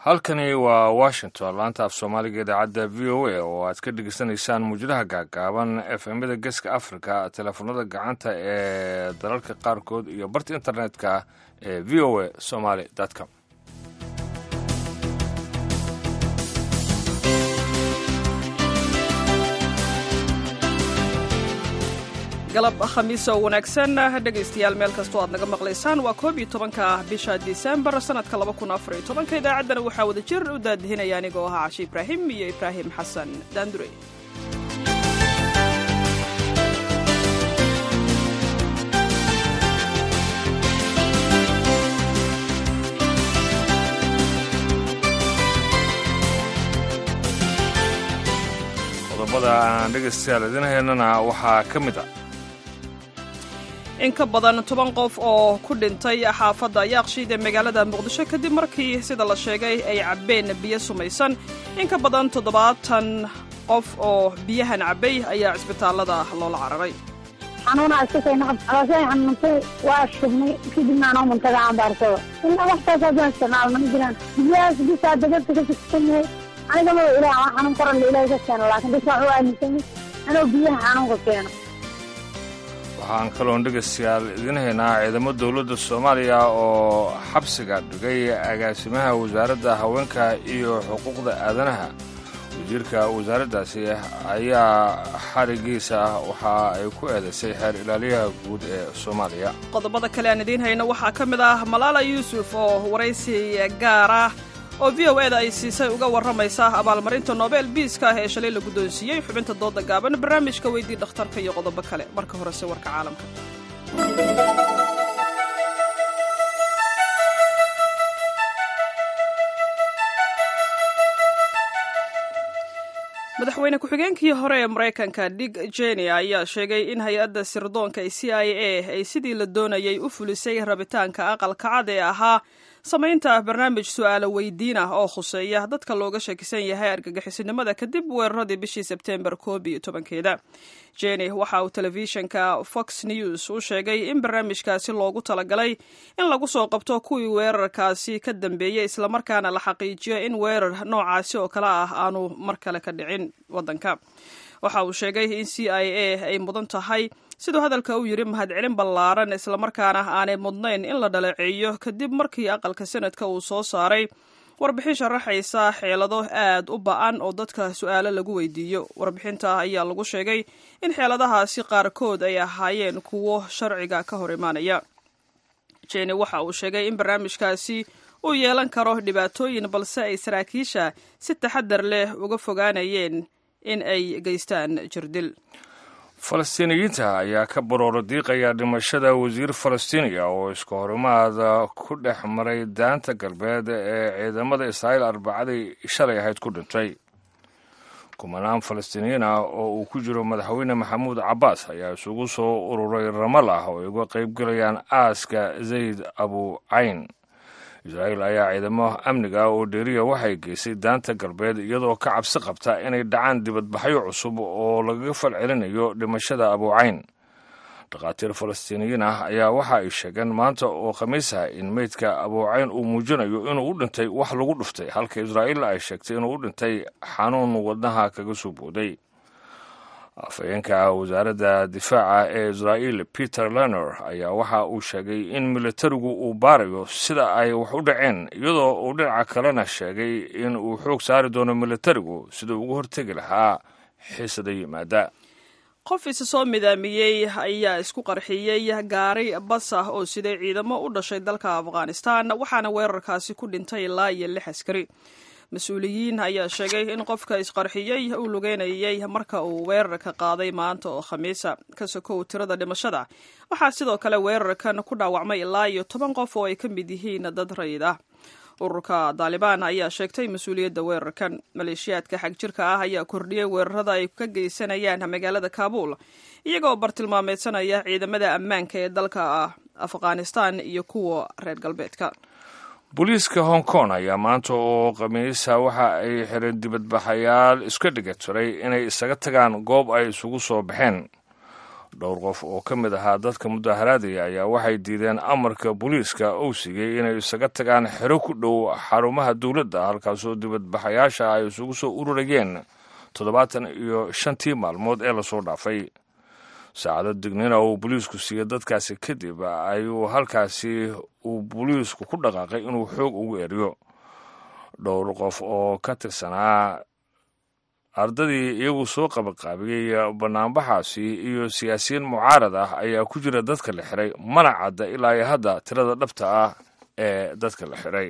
halkani waa washington laanta af soomaaliga idaacadda v o a oo aad ka dhegeysanaysaan muujadaha gaagaaban efemyada geeska africa teleefonada gacanta ee dalalka qaarkood iyo barta internetka ee v o a somaly com galab khamiis oo wanaagsan dhegaystayaal meel kastoo aad naga maqlaysaan waa koob iyo tobanka bisha disembar sanadka laba kun afar iyo tobanka idaacaddana waxaa wada jir u daadihinaya anigoo ahaa cashe ibraahim iyo ibraahim xasan daandure qodobada aan dhegaystayaal idin haynana waxaa ka mid ah in ka badan toban qof oo ku dhintay xaafadda yaaqshiid ee magaalada muqdisho kadib markii sida la sheegay ay cabbeen biyo sumaysan in ka badan toddobaatan qof oo biyahan cabbay ayaa cisbitaallada loola cararay xanuuna iskasaynaabcalooshay xanuuntay waa shubnay kadibna anoo muntaga aan baarsado ilaa waxtaas haddaan isticmaalna ma jiraan biyahaas bisaa dagadka ka siksan yahay anigama ilaah waa xanuun koran la ilaahay ka keeno laakiin dadka waxu aaminsanyay anoo biyaha xanuunka keeno waxaan kaloon dhegaystayaal idiin haynaa ciidamo dowladda soomaaliya oo xabsiga dhigay agaasimaha wasaaradda haweenka iyo xuquuqda aadanaha wasiirka wasaaraddaasi ayaa xarigiisa waxa ay ku eedaysay xeer ilaaliyaha guud ee soomaaliya qodobada kale aan idiin hayno waxaa ka mid ah malaala yuusuf oo waraysi gaar ah oo v o eda ay siisay uga warramaysa abaalmarinta nobel biiska ah ee shalay la guddoonsiiyey xubinta dooda gaaban barnaamijka weydii dhakhtarka iyo qodobo kale marka horese warka caalamka madaxweyne ku-xigeenkii hore ee maraykanka dig jeni ayaa sheegay in hay-adda sirdoonka ee c i a ay sidii la doonayay u fulisay rabitaanka aqalka cad ee ahaa samaynta barnaamij su'aalo weydiin ah oo khuseeya dadka looga shakisan yahay argagixisinimada kadib weeraradii bishii sebteembar koob iyo tobankeeda jeni waxa uu telefishinka fox news u sheegay in barnaamijkaasi loogu talagalay in lagu soo qabto kuwii weerarkaasi ka dambeeyey islamarkaana la xaqiijiyo in weerar noocaasi oo kale ah aanu mar kale ka dhicin waddanka waxa uu sheegay in c i a ay mudan tahay siduu hadalka u yidhi mahadcelin ballaaran islamarkaana aanay mudnayn in la dhaleeceeyo kadib markii aqalka sanadka uu soo saaray warbixin sharaxaysa xeelado aad u ba-an oo dadka su-aalo lagu weydiiyo warbixinta ayaa lagu sheegay in xeeladahaasi qaarkood ay ahaayeen kuwo sharciga ka hor imaanaya jeni waxa uu sheegay in barnaamijkaasi uu yeelan karo dhibaatooyin balse ay saraakiisha si taxadar leh uga fogaanayeen in ay geystaan jirdil falastiiniyiinta ayaa ka barooro diiqaya dhimashada wasiir falastiiniya oo iska horimaada ku dhex maray daanta galbeed ee ciidamada israa'iil arbacadii shalay ahayd ku dhintay kumanaan falastiiniyiin ah oo uu ku jiro madaxweyne maxamuud cabbaas ayaa isugu soo ururay ramal ah oo ay uga qaybgelayaan aaska zayd abu cayn israa'iil ayaa ciidamo amniga oo dheeriya waxay geysay daanta galbeed iyadoo ka cabsi qabta inay dhacaan dibadbaxyo cusub oo lagaga falcelinayo dhimashada abuucayn dhakhaatiir falastiiniyiin ah ayaa waxa ay sheegeen maanta oo khamiis ah in meydka abuucayn uu muujinayo inuu u dhintay wax lagu dhuftay halka israa'iilna ay sheegtay inuu u dhintay xanuun wadnaha kaga soo booday afhayeenka wasaaradda difaaca ee israa'iil peter lener ayaa waxa uu sheegay in militarigu uu baarayo sida ay wax u dhaceen iyadoo uu dhinaca kalena sheegay in uu xoog saari doono militarigu sida uga hortegi lahaa xiisada yimaada qof isa soo midaamiyey ayaa isku qarxiyey gaari bas ah oo siday ciidamo u dhashay dalka afghanistan waxaana weerarkaasi ku dhintay ilaa iyo lix askari mas-uuliyiin ayaa sheegay in qofka isqarxiyey uu lugeynayay marka uu weerarka qaaday maanta oo khamiisa ka sokow tirada dhimashada waxaa sidoo kale weerarkan ku dhaawacmay ilaa iyo toban qof oo ay ka mid yihiin dad rayid ah ururka daalibaan ayaa sheegtay mas-uuliyadda weerarkan maleeshiyaadka xag jirka ah ayaa kordhiyey weerarada ay ka geysanayaan magaalada kaabuul iyagoo bartilmaameedsanaya ciidamada ammaanka ee dalka afghanistan iyo kuwa reer galbeedka booliiska hong kong ayaa maanta oo khamiisa waxa ay xireen dibadbaxayaal iska dhiga tiray inay isaga tagaan goob ay isugu soo baxeen dhowr qof oo ka mid ahaa dadka mudaharaadaya ayaa waxay diideen amarka booliiska uu siiyey inay isaga tagaan xero ku dhow xarumaha dowladda halkaasoo dibadbaxayaasha ay isugu soo ururayeen toddobaatan iyo shantii maalmood ee lasoo dhaafay saacado dignina uu booliisku siiyey dadkaasi kadib ayuu halkaasi uu booliisku ku dhaqaaqay inuu xoog ugu eriyo dhowr qof oo ka tirsanaa ardadii iyagu soo qabaqaabiyey banaanbaxaasi iyo siyaasiyiin mucaarad ah ayaa ku jira dadka la xiray mana cadda ilaa iyo hadda tirada dhabta ah ee dadka la xiray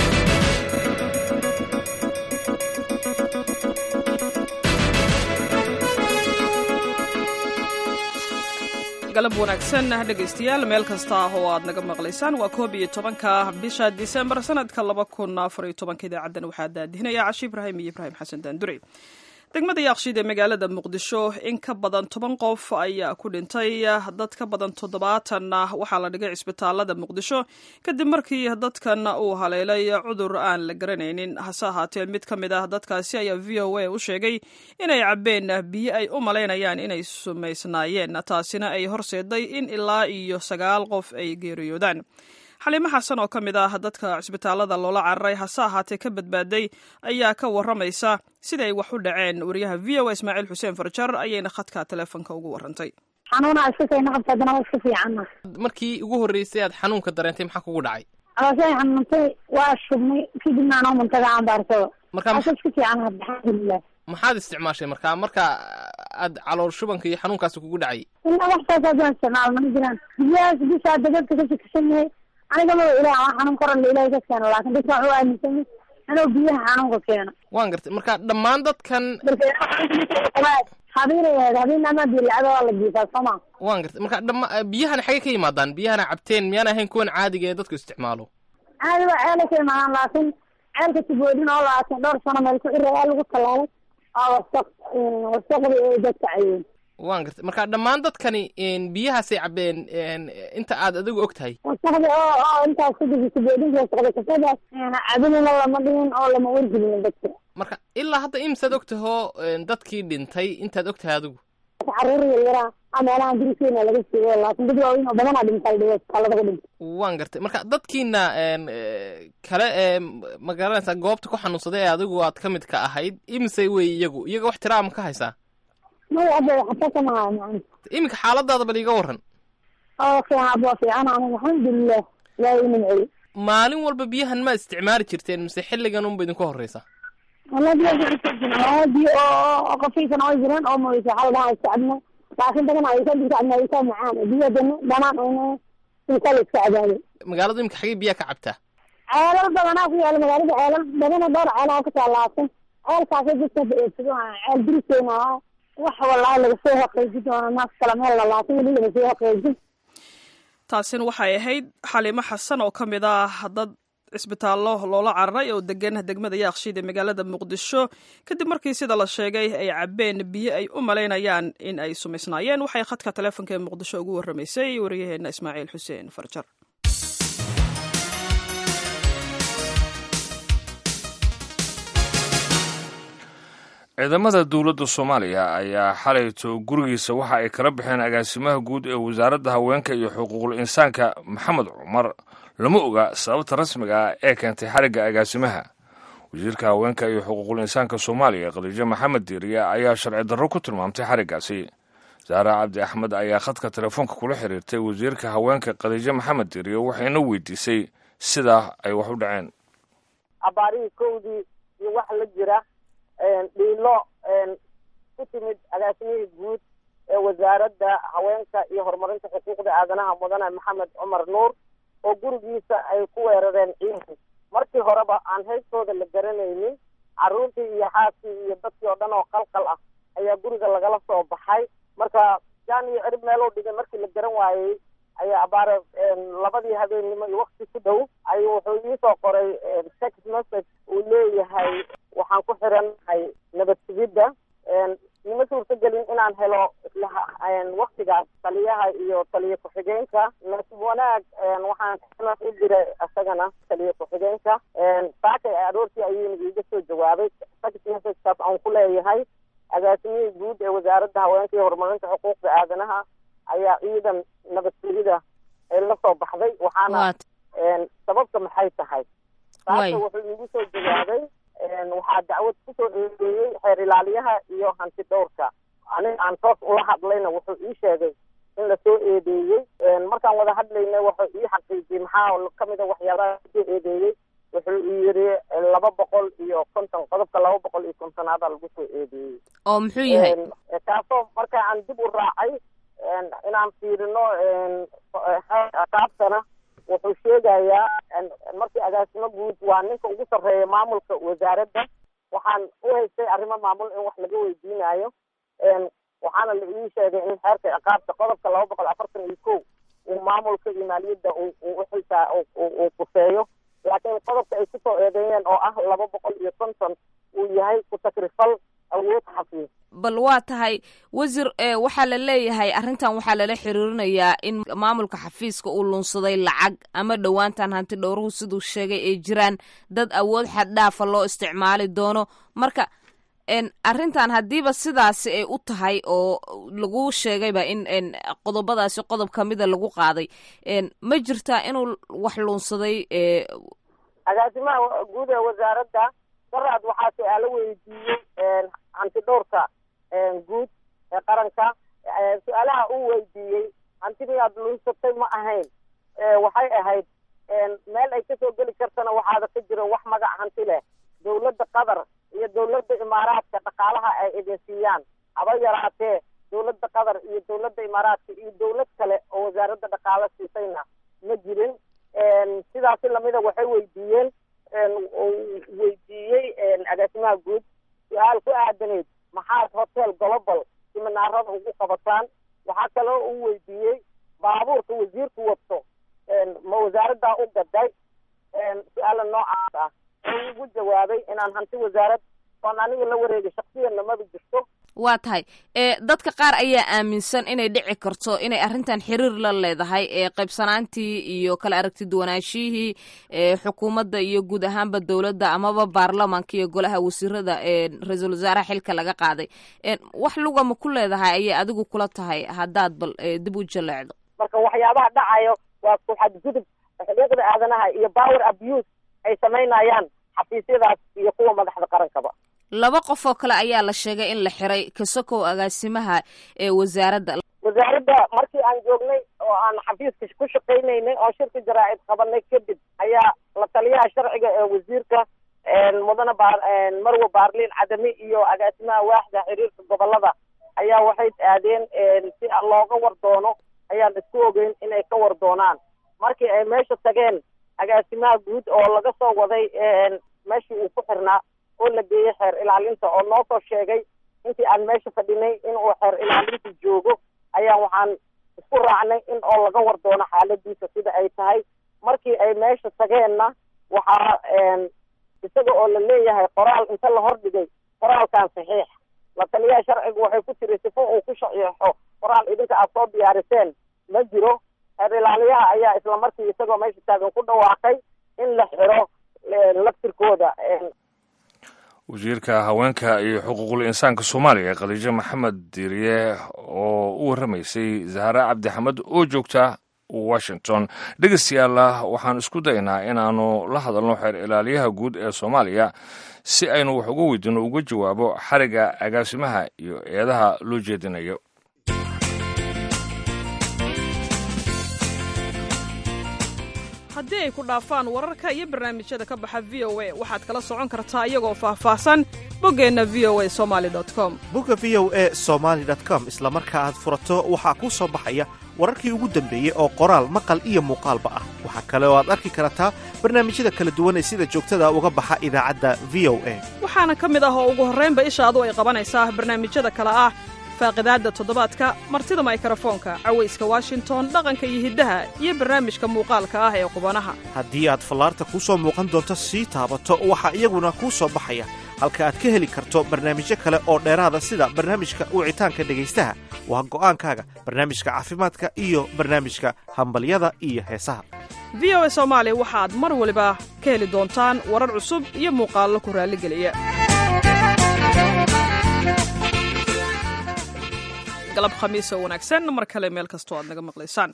galab wanaagsan dhegaystayaal meel kasta ah oo aad naga maqlaysaan waa koob iyo tobanka bisha disembar sanadka laba kun afar iyo tobanka idaacaddan waxaa daadihinaya cashi ibraahim iyo ibraahim xasan daandure degmada yaaqshiid ee magaalada muqdisho in ka badan toban qof ayaa ku dhintay dad ka badan toddobaatanna waxaa la dhigay cisbitaalada muqdisho kadib markii dadkan uu haleelay cudur aan la garanaynin hase ahaatee mid ka mid ah dadkaasi ayaa v o a u sheegay inay cabbeen biyo ay u malaynayaan inay sumaysnaayeen taasina ay horseeday in ilaa iyo sagaal qof ay geeriyoodaan xaliimo xasan oo ka mid ah dadka cisbitaalada loola cararay hase ahaatee ka badbaaday ayaa ka waramaysa siday wax u dhaceen wariyaha v o a ismaaciil xuseen farjar ayayna khadka teleefonka ugu warantay xanuuna iska kayna qabta haddana waa iska fiicanna markii ugu horreysay aad xanuunka dareentay maxaa kugu dhacay calooshay xanuuntay waa shubnay kadibna anoo muntaga aan baarsado marka asa iska fiican hadda alxamdulilah maxaad isticmaashay marka marka aad calool shubanka iyo xanuunkaasi kugu dhacay ilaa waxtaas haddaan isticmaal mana jiraan biyahaas bisaa dadadka ka shakisan yahay aniga ma ilaah waa xanuun koran ilahay ka keeno laakin dadka waxu aaminsan inuu biyaha xanuunka keeno waan gartay marka dhammaan dadkan habiinay ahayd habiin ama dilacada waa la jiifaa sooma waan gartay marka dhama biyahana xagee ka yimaadaan biyahana cabteen miyaan ahayn kuwan caadiga ee dadku isticmaalo caadi waa ceelay ka imaadaan laakin ceelka tiboodhin oo laakin dhowr sano meel ku xirayaa lagu tallaalay waa wasaq wasaqdi ay dadka cayeen waan gartay marka dhammaan dadkani biyahaasay cabeen inta aad adigu og tahay wasaqdi oo oo intaas kudigi tiboodhinka wasaqda kasadaas cabinina lama dhigin oo lama wargelin dadka marka ilaa hadda imisaad og tahoo dadkii dhintay intaad og tahay adigu caruur yaryara a meelahan diriseena laga siigo laakin dad waaweyn oo badanaa dhintay dhigo isbitaalada ku dhintay waan gartay marka dadkiina kale ee ma garanaysaa goobta ku xanuunsaday ee adigu aad ka mid ka ahayd imisay wey iyagu iyaga wax tiraa ma ka haysaa maya hadda xataa kama hayo macna iminka xaaladaada bal iiga waran oo fiican waa fiican aniga alxamdulilah ilaahay inan celi maalin walba biyahan ma isticmaali jirteen mise xilligan unba idinku horreysa wala biyo biyo oo qafiifan oo jiraan oo moysa xal dhaha iska cabna laakin badan ay ka dhigta cabna ay ka macaan biyo dana dhanaan oo inta la iska cabaado magaaladu iminka xagee biyaha ka cabtaa ceelal badanaa ku yaala magaalada ceelal badana dhowr ceelaa ku taalaasan ceelkaasay dadka eedsado ceel diriseena wax wallaahi laga soo haqeeji doona naas kala meel la laakin weli laga soo haqeejin taasina waxay ahayd xaliimo xasan oo ka mid ah dad cisbitaallo loola cararay oo degan degmada yaaqshiid ee magaalada muqdisho kadib markii sida la sheegay ay cabbeen biyo ay u malaynayaan in ay sumaysnaayeen waxay khadka teleefonka ee muqdisho ugu warramaysay wariyaheenna ismaaciil xuseen farjar ciidamada dowladda soomaaliya ayaa xalayto gurigiisa waxa ay kala baxeen agaasimaha guud ee wasaaradda haweenka iyo xuquuqul insaanka maxamed cumar lama oga sababta rasmiga ah ee keentay xarigga agaasimaha wasiirka haweenka iyo xuquuqul insaanka soomaaliya khadiijo maxamed diiriye ayaa sharci darro ku tilmaamtay xariggaasi saara cabdi axmed ayaa khadka telefoonka kula xiriirtay wasiirka haweenka khadiijo maxamed diiriye waxayna weydiisay sidaa ay wax u dhaceen abaarihii kowdii iyo wax la jira dhiilo ku timid agaasimihii guud ee wasaaradda haweenka iyo horumarinta xuquuqda aadanaha mudane maxamed cumar nuur oo gurigiisa ay ku weerareen ciidan markii horeba aan haystooda la garanaynin carruurtii iyo xaaskii iyo dadkii oo dhan oo qalqal ah ayaa guriga lagala soo baxay marka jaan iyo cirib meeluu dhigay markii la garan waayey ayaa abaare labadii habeennimo iyo wakti ku dhow ayuu wuxuu iisoo qoray text message uu leeyahay waxaan ku xirannahay nabad sugidda ima suurtagelin inaan helo waktigaas taliyaha iyo taliya ku-xigeenka nasib wanaag waxaan kanas u diray isagana taliya ku-xigeenka saakay aroortii ayuuna iiga soo jawaabay text messagekaas aan ku leeyahay agaasimihii guud ee wasaaradda haweenka iyo horumarinta xuquuqda aadanaha ayaa ciidan nabadgelida la soo baxday waxaana sababta maxay tahay taasa wuxuu iigu soo jawaabay waxaa dacwad kusoo eedeeyey xeer ilaaliyaha iyo hanti dhowrka aniga aan toos ula hadlayna wuxuu ii sheegay in lasoo eedeeyey markaan wada hadlayna wuxuu ii xaqiijiyey maxaa kamida waxyaabaha lasoo eedeeyey wuxuu yiri laba boqol iyo konton qodobka laba boqol iyo kontonaada lagu soo eedeeyey oo muxuu yahay kaasoo marka aan dib u raacay inaan fiirino qaabtana wuxuu sheegayaa markii agaasimo guud waa ninka ugu sarreeya maamulka wasaaradda waxaan u haystay arrimo maamul in wax laga weydiinayo waxaana la ii sheegay in xeerka ciqaabta qodobka laba boqol afartan iyo kow uu maamulka iyo maaliyadda uu uxisaa uu kufeeyo laakiin qodobka ay kusoo eedeeyeen oo ah laba boqol iyo konton uu yahay ku takrifal awood xafiis bal waa tahay wasiir waxaa la leeyahay arrintan waxaa lala xiriirinayaa in maamulka xafiiska uu lunsaday lacag ama dhowaantan hanti dhowruhu siduu sheegay ay jiraan dad awood xaddhaafa loo isticmaali doono marka arrintan haddiiba sidaasi ay u tahay oo lagu sheegayba in qodobadaasi qodob kamida lagu qaaday ma jirtaa inuu wax lunsaday agaasimaha guud ee wasaaradda daraad waxaa su-aalo weydiiyey hanti dhowrka guud ee qaranka su-aalaha uu weydiiyey hantidii aad lunsatay ma ahayn waxay ahayd meel ay kasoo geli kartana waxaada ka jiro wax magac hanti leh dawladda qatar iyo dawladda imaaraadka dhaqaalaha ay idin siiyaan haba yaraatee dawladda qatar iyo dawladda imaaraadka iyo dawlad kale oo wasaaradda dhaqaalo siisayna ma jirin sidaasi lamida waxay weydiiyeen weydiiyey agaasimaha guud su-aal ku aadaneyd maxaad hotel global siminaarada ugu qabataan waxaa kaloo uu weydiiyey baabuurka wasiirku wato ma wasaaraddaa u gaday su-aala noocaas ah oo ugu jawaabay inaan hanti wasaarad oon aniga la wareegay shaksiyanna maba jirto waa tahay dadka qaar ayaa aaminsan inay dhici karto inay arrintan xiriir la leedahay eeqaybsanaantii iyo kala aragti duwanaashihii xukuumadda iyo guud ahaanba dowladda amaba baarlamaanka iyo golaha wasiirada ra-iisul wasaaraha xilka laga qaaday wax luga ma ku leedahay ayay adigu kula tahay haddaad bal dib u jaleecdo marka waxyaabaha dhacayo waa ku xadgudub xuquuqda aadanaha iyo power abuse ay samaynayaan xafiisyadaas iyo kuwa madaxda qarankaba laba qof oo kale ayaa la sheegay in la xiray kasokow agaasimaha ee wasaaradda wasaaradda markii aan joognay oo aan xafiiska ku shaqaynaynay oo shirka jaraa'id qabanay kadib ayaa la taliyaha sharciga ee wasiirka mudane baar marwe baarliin cadami iyo agaasimaha waaxda xiriirka gobolada ayaa waxay aadeen si looga war doono ayaan isku ogeyn inay ka war doonaan markii ay meesha tageen agaasimaha guud oo laga soo waday meeshii uu ku xirnaa oo la geeyey xeer ilaalinta oo noo soo sheegay intii aan meesha fadhinay inuu xeer ilaalinta joogo ayaa waxaan isku raacnay in oo laga war doono xaaladiisa sida ay tahay markii ay meesha tageenna waxaa isaga oo la leeyahay qoraal inta la hordhigay qoraalkan saxiix la taliyaha sharcigu waxay ku tiri sifo uu ku saxiixo qoraal idinka aad soo diyaariseen ma jiro xeer ilaaliyaha ayaa isla markii isagoo meesha taagan ku dhawaaqay in la xiro laftirkooda wasiirka haweenka iyo xuquuqul insaanka soomaaliya khadiijo maxamed diiriye oo u warramaysay zahra cabdixamed oo joogta washington dhegeystayaalla waxaan isku daynaa inaannu la hadalno xeer ilaaliyaha guud ee soomaaliya si aynu wax uga weydiino uga jawaabo xariga agaasimaha iyo eedaha loo jeedinayo haddii ay ku dhaafaan wararka iyo barnaamijyada ka baxa v o a waxaad kala socon kartaa iyagoo faahfaahsan boggeenna v o a somali com bogga v o e somaali com isla marka aad furato waxaa kuu soo baxaya wararkii ugu dambeeyey oo qoraal maqal iyo muuqaalba ah waxaa kale oo aad arki kartaa barnaamijyada kala duwan ee sida joogtada uga baxa idaacadda v o a waxaana ka mid ah oo ugu horraynba ishaadu ay qabanaysaa barnaamijyada kale ah faaqidaadda toddobaadka martida maykarafoonka cawayska washington dhaqanka iyo hiddaha iyo barnaamijka muuqaalka ah ee qubanaha haddii aad fallaarta kuu soo muuqan doonto sii taabato waxaa iyaguna kuu soo baxaya halka aad ka heli karto barnaamijyo kale oo dheeraada sida barnaamijka wicitaanka dhegaystaha waa go'aankaaga barnaamijka caafimaadka iyo barnaamijka hambalyada iyo heesaha v o a soomaali waxaad mar waliba ka heli doontaan warar cusub iyo muuqaallo ku raalligeliya galab khamiis oo wanaagsan mar kale meel kastoo aad naga maqlaysaan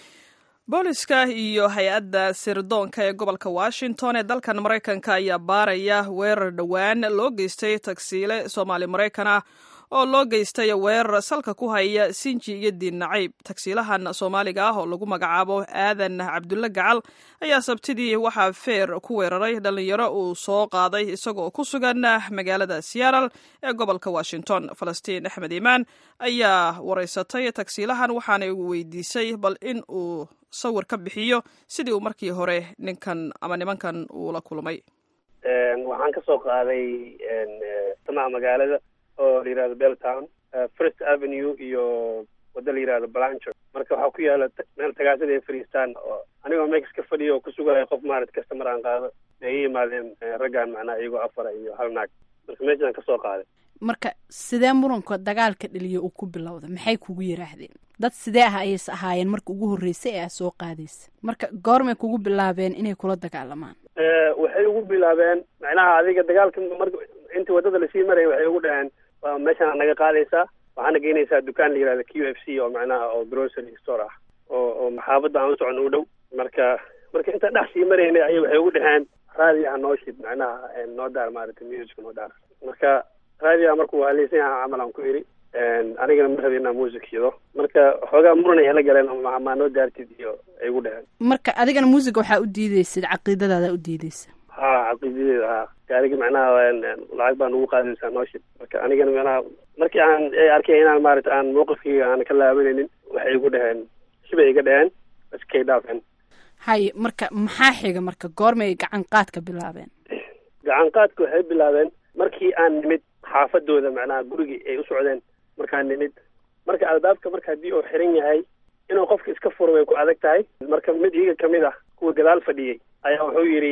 booliska iyo hay-adda sirdoonka ee gobolka washington ee dalkan maraykanka ayaa baaraya weerar dhowaan loo geystay tagsiile soomaali maraykan ah oo loo geystay weerar salka ku haya sinji iyo diin nacayb tagsiilahan soomaaliga ah oo lagu magacaabo aadan cabdulle gacal ayaa sabtidii waxaa feer ku weeraray dhallinyaro uu soo qaaday isagoo ku sugan magaalada seattle ee gobolka washington falastiin axmed iimaan ayaa wareysatay tagsiilahan waxaana weydiisay bal in uu sawir ka bixiyo sidii uu markii hore ninkan ama nimankan uu la kulmay waxaan ka soo qaaday samaha magaalada oo la yihahdo belltown first avenue iyo waddo la yihahdo blancher marka waxaa ku yaala meel tagaasada ay fadhiistaan oo anigoo mex ka fadhiya oo ku sugaya qof maarat customer aan qaado ay i yimaadeen raggaan macnaha iyagoo afara iyo hal naag marka meeshaan ka soo qaaday marka sidee muranka dagaalka dhaliya uu ku bilowda maxay kugu yiraahdeen dad sidee ah ayayse ahaayeen marka ugu horreysay ee aad soo qaadaysa marka goormay kugu bilaabeen inay kula dagaalamaan waxay ugu bilaabeen macnaha adiga dagaalka mar intii waddada lasii maraya waxay ugu dhaheen waa meeshaan naga qaadaysaa waxaana geynaysaa dukaan la yihahda q f c oo macnaha oo grocery store ah oo oo maxaabadda aan u socon u dhow marka marka intaan dhex sii maraynay ayay waxay ugu dhaheen raadiyaha noo shid macnaha noo daar maaragtay musica noo daar marka raadiyaha markuu haleysan yaha camal aan ku idhi anigana ma rabi inaan music shido marka xoogaa muran ay la galeen maa noo daartid iyo ay ugu dhaheen marka adigana muusiga waxaa u diideysid caqiidadaada u diideysa ha caqiidadeeda ha gaariga macnaha lacag baa nagu qaadaysaa noo shid marka anigana macnaha markii aan ay arkeen inaan maarata aan mawqifkayga aan ka laabanaynin waxay igu dhaheen shibay iga dhaheen iskay dhaafeen haye marka maxaa xiga marka goormay gacan qaadka bilaabeen gacan qaadka waxay bilaabeen markii aan nimid xaafadooda macnaha gurigii ay u socdeen markaan nimid marka albaabka marka haddii uu xiran yahay inuu qofka iska furo way ku adag tahay marka mid iyaga kamid ah kuwa gadaal fadhiyey ayaa wuxuu yidhi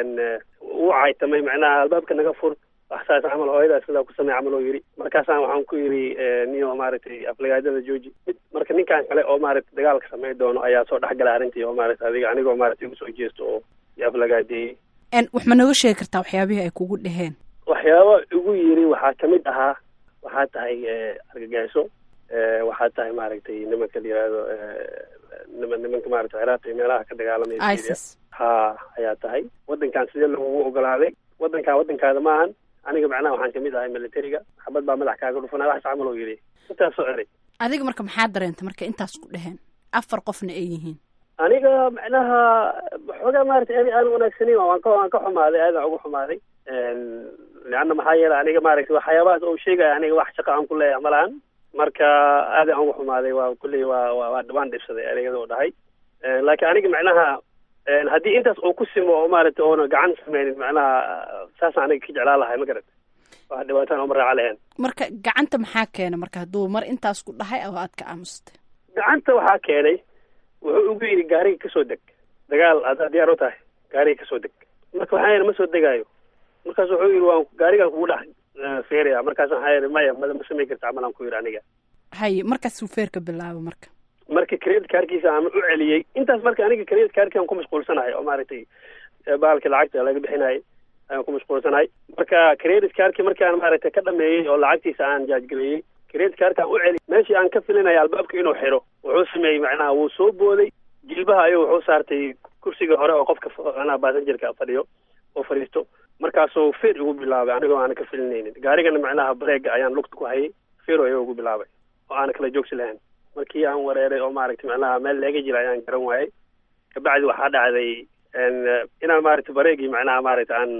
uu caytamay macnaha albaabka naga fur wax saas camal hooyadaa sidaa ku samey camal oo yidhi markaasaan waxaan ku yidhi niyo maaragtay aflagaadada jooji mid marka ninkan kale oo maaragtay dagaalka samey doono ayaa soo dhexgalay arrintii oo maaragtay adiga anigoo maaragtay igu soo jeesto oo iyo aflagaadeeyey wax ma nooga sheegi kartaa waxyaabihii ay kugu dheheen waxyaaba igu yidhi waxaa kamid ahaa waxaa tahay argagixisho waxaa tahay maaragtay nimanka la yihahdo nima nimanka maaragtay ciraaq iyo meelaha ka dagaalamaya isis ha ayaa tahay waddankan sidee lagugu ogolaaday waddankan waddankaada maahan aniga macnaha waxaan kamid ahay militariga xabad baa madax kaaga dhufanaa wax camal oo yidhi intaasoo eray adiga marka maxaa dareenta marka intaas ku dheheen afar qofna ay yihiin aniga macnaha xoogaa maaragtay ani aan wanaagsanin waan ka waan ka xumaaday aadaan uga xumaaday leanna maxaa yeelay aniga maaragtay waxyaabahaas oo sheegaya aniga wax shaqa aan ku leeyahay ma lahan marka aadaan uga xumaaday waa kulley waa waa waan dhibsaday ereyada oo dhahay laakiin aniga macnaha haddii intaas uu ku simo oo maaragtay oona gacan sameynin macnaha saasaan aniga ka jeclaan lahay ma garata wax dhibaataan ooma raaca lahayn marka gacanta maxaa keena marka hadduu mar intaas ku dhahay oo aad ka aamustay gacanta waxaa keenay wuxuu ugu yidhi gaariga kasoo deg dagaal haddaad diyaar u tahay gaariga kasoo deg marka waxaa yidhi ma soo degaayo markaas wuxuu yidhi waan gaarigaan kugu dhex feeraya markaas waxaa yidhi maya ma ma samayn karta camal aan ku yidhi aniga haye markaasuu feerka bilaabo marka marka credit kaarkiisa aan u celiyey intaas marka aniga credit kaarkii aan ku mashquulsanahay oo maaragtay bahalka lacagta laga bixinahay ayaan ku mashquulsanahay marka credit kaarkii markaan maaragtay ka dhameeyey oo lacagtiisa aan jaajgareeyey credit kaarkaan u celiyey meeshii aan ka filinaya albaabka inuu xiro wuxuu sameeyey macnaha wuu soo booday jilbaha ayuu wuxuu saartay kursiga hore oo qofka macnaha basanjerka fadhiyo oo fadhiisto markaasuu feer igu bilaabay anigoo aana ka filinaynin gaarigana macnaha bareega ayaan lugta ku hayay feero ayuu igu bilaabay oo aana kala joogsi lahayn markii aan wareeray oo maaragtay macnaha meel leega jira ayaan garan waayay kabacdi waxaa dhacday inaan maaragtay bareegii macnaha maaragtay aan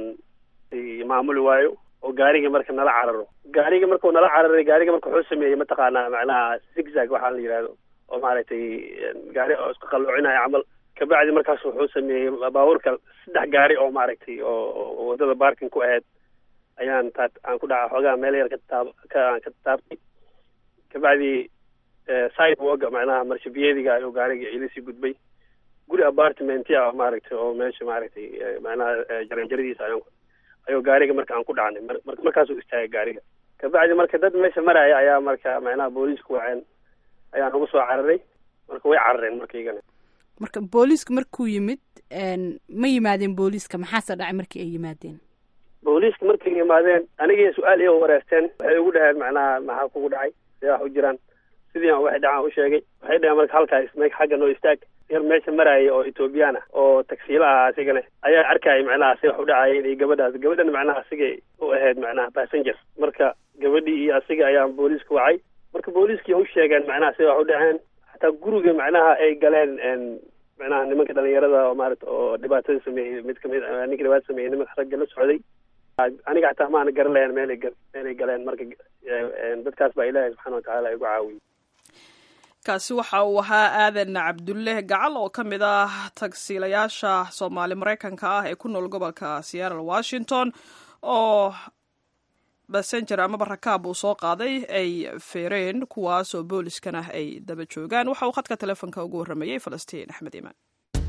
maamuli waayo oo gaarigii marka nala cararo gaarigii markuu nala cararay gaariga marka wuxuu sameeyey mataqaanaa macnaha zigzag waxaa la yidhahdo oo maaragtay gaari oo isku qalloocinayo camal kabacdi markaas wuxuu sameeyey baabuurka saddex gaari oo maaragtay oo waddada barking ku ahayd ayaan taa aan ku dhaca xoogaa meel yar ka taab ka aan ka taabtay kabacdi sidewalka macnaha marshabiyeediga ayuu gaariga ilasii gudbay guri apartmentia maaragtay oo meesha maaragtay macnaha jaranjaradiisa ayaan ayuu gaariga marka aan ku dhacnay mar markaasuu istaagay gaariga kabacdi marka dad meesha maraya ayaa marka macnaha booliisku waceen ayaa nagu soo cararay marka way carareen marka igana marka booliiska markuu yimid ma yimaadeen booliiska maxaase dhacay markii ay yimaadeen booliiska markay yimaadeen anigii su-aal iyo wareerteen waxay ugu dhaheen macnaha maxaa kugu dhacay see wax u jiraan sidii aan waxay dhacaan u sheegay waxay dhaheen marka halkaas me xagga noo istaag yar meesha maraya oo ethoobiyan ah oo tagsiila ah asigana ayaa arkayay macnaha si wax u dhacayeen iyo gabadhaas gabadhana macnaha asigay u ahayd macnaha passenger marka gabadhii iyo asiga ayaa booliiska wacay marka booliiskii u sheegeen macnaha si wax u dhaceen xataa guriga macnaha ay galeen macnaha nimanka dhalinyarada oo maarata oo dhibaatada sameeyey mid kamid ninka dhibaatada sameeyey nimanka ragga la socday aniga xataa maana garan lahayn meelay meelay galeen marka dadkaas baa ilaahay subxana watacaala igu caawiyey kaasi waxa uu ahaa aadan cabdulle gacal oo ka mid ah tagsiilayaasha soomaali maraykanka ah ee ku nool gobolka seattle washington oo basenger amaba rakaab uu soo qaaday ay feereen kuwaasoo booliskana ay daba joogaan waxa uu khadka telefoonka ugu warramayey falastiin axmed iimaan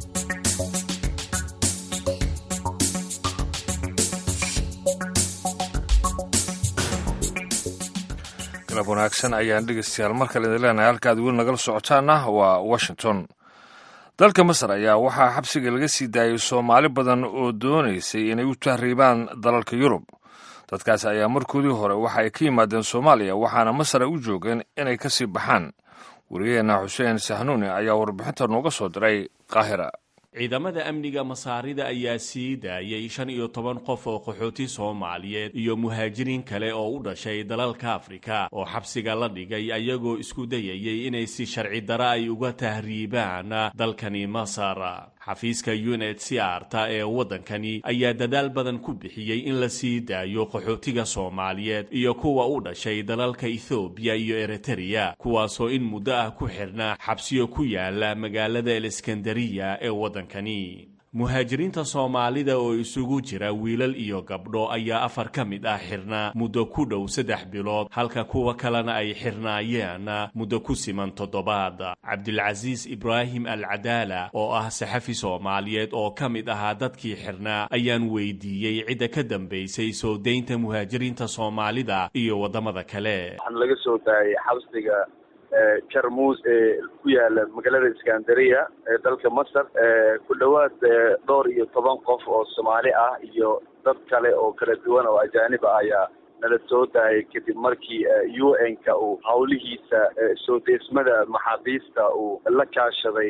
galab wanaagsan ayaan dhegeystayaal mar kale idin leenahay halka ad weli nagala socotaana waa washington dalka masar ayaa waxaa xabsiga laga sii daayay soomaali badan oo doonaysay inay u tahriibaan dalalka yurub dadkaas ayaa markoodii hore waxa ay ka yimaadeen soomaaliya waxaana masar ay u joogeen inay ka sii baxaan wariyaheenna xuseen sahnuuni ayaa warbixinta nooga soo diray qaahira ciidamada amniga masaarida ayaa sii daayay shan iyo toban qof oo qaxooti soomaaliyeed iyo muhaajiriin kale oo u dhashay dalalka afrika oo xabsiga la dhigay ayagoo isku dayayay inay si sharci dara ay uga tahriibaan dalkani masar xafiiska uned siarta ee waddankani ayaa dadaal badan ku bixiyey in la sii daayo qaxootiga soomaaliyeed iyo kuwa u dhashay dalalka ethoobiya iyo eritreya kuwaasoo in muddo ah ku xirnaa xabsiyo ku yaala magaalada eleskandariya ee waddankani muhaajiriinta soomaalida oo isugu jira wiilal iyo gabdho ayaa afar ka mid ah xirnaa muddo ku dhow saddex bilood halka kuwa kalena ay xirnaayeen muddo ku siman toddobaad cabdilcasiis ibraahim al cadaala oo ah saxafi soomaaliyeed oo ka mid ahaa dadkii xirnaa ayaan weydiiyey cidda ka dambaysay soo daynta muhaajiriinta soomaalida iyo waddamada kale waxaan laga soo daayay xabsiga jarmuus ee ku yaala magaalada iskandariya ee dalka masar ku dhowaad dhowr iyo toban qof oo soomaali ah iyo dad kale oo kala duwan oo ajaanib ah ayaa nala soo daayay kadib markii u n-ka uu hawlihiisa soo deesmada maxaabiista uu la kaashaday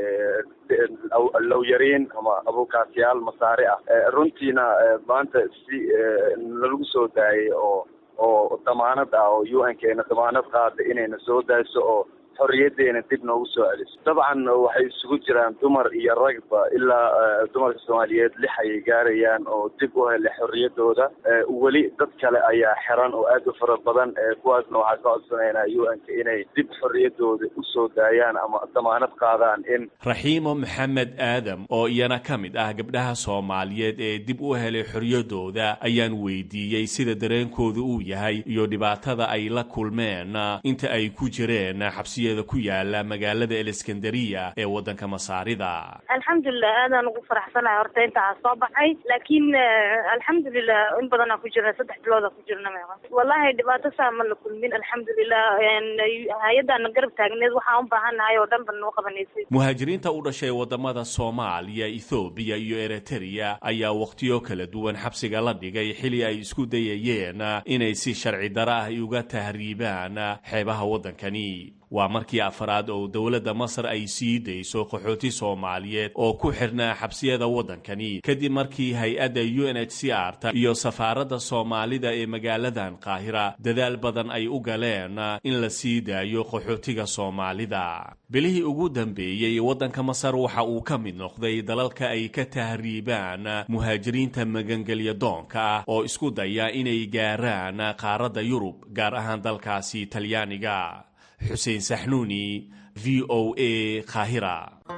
lowyariin ama abukaasyaal masaare ah runtiina maanta si nalagu soo daayay oo oo damaanad ah oo u n keena damaanad qaada inayna soo dayso oo xorriyaddeena dib noogu soo celiso dabcan waxay isugu jiraan dumar iyo ragba ilaa dumarka soomaaliyeed lix ayay gaarayaan oo dib u helay xorriyaddooda weli dad kale ayaa xiran oo aad u fara badan kuwaasna waxaa ka codsanaynaa u n-ka inay dib xorriyaddooda usoo daayaan ama damaanad qaadaan in raxiimo maxamed aadam oo iyana ka mid ah gabdhaha soomaaliyeed ee dib u helay xorriyaddooda ayaan weydiiyey sida dareenkooda uu yahay iyo dhibaatada ay la kulmeen inta ay ku jireen xabsi ku yaala magaalada eleskandariya ee waddanka masaarida alxamdulilah aadaan ugu faraxsanahay horta intaa soo baxay laakiin alxamdulilah in badanaa ku jirna saddex bilooda ku jirna wallahi dhibaato saa ma la kulmin alxamdulilah hay-addaana garab taagneed waxaan u baahannahay oo dhan ba noo qabanaysay muhaajiriinta u dhashay wadamada soomaaliya ethoobiya iyo eritreya ayaa wakhtiyo kala duwan xabsiga la dhigay xili ay isku dayayeen inay si sharci dara ah uga tahriibaan xeebaha waddankani waa markii afraad oo dowladda masar ay sii dayso qaxooti soomaaliyeed oo ku xirnaa xabsiyada waddankani kadib markii hay-adda u n h c r ta iyo safaaradda soomaalida ee magaaladan qaahira dadaal badan ay u galeen in la sii daayo qaxootiga soomaalida bilihii ugu dambeeyey waddanka masar waxa uu ka mid noqday dalalka ay ka tahriibaan muhaajiriinta magangelya doonka ah oo isku daya inay gaaraan qaaradda yurub gaar ahaan dalkaasi talyaaniga xuseen saxnuuni v o a qaahira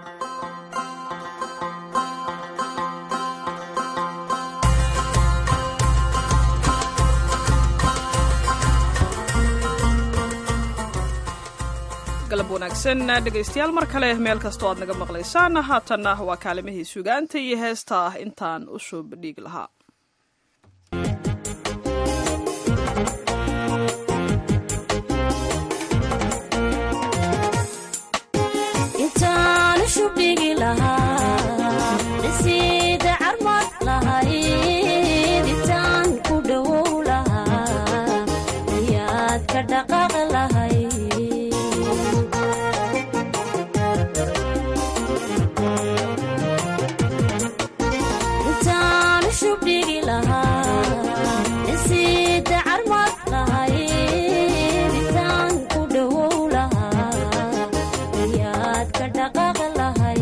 galab wanaagsan dhegaystayaal mar kale meel kastoo aad naga maqlaysaan haatanna waa kaalimihii sugaanta iyo heesta ah intaan u shuub dhiig lahaa ka dhaqaaq lahay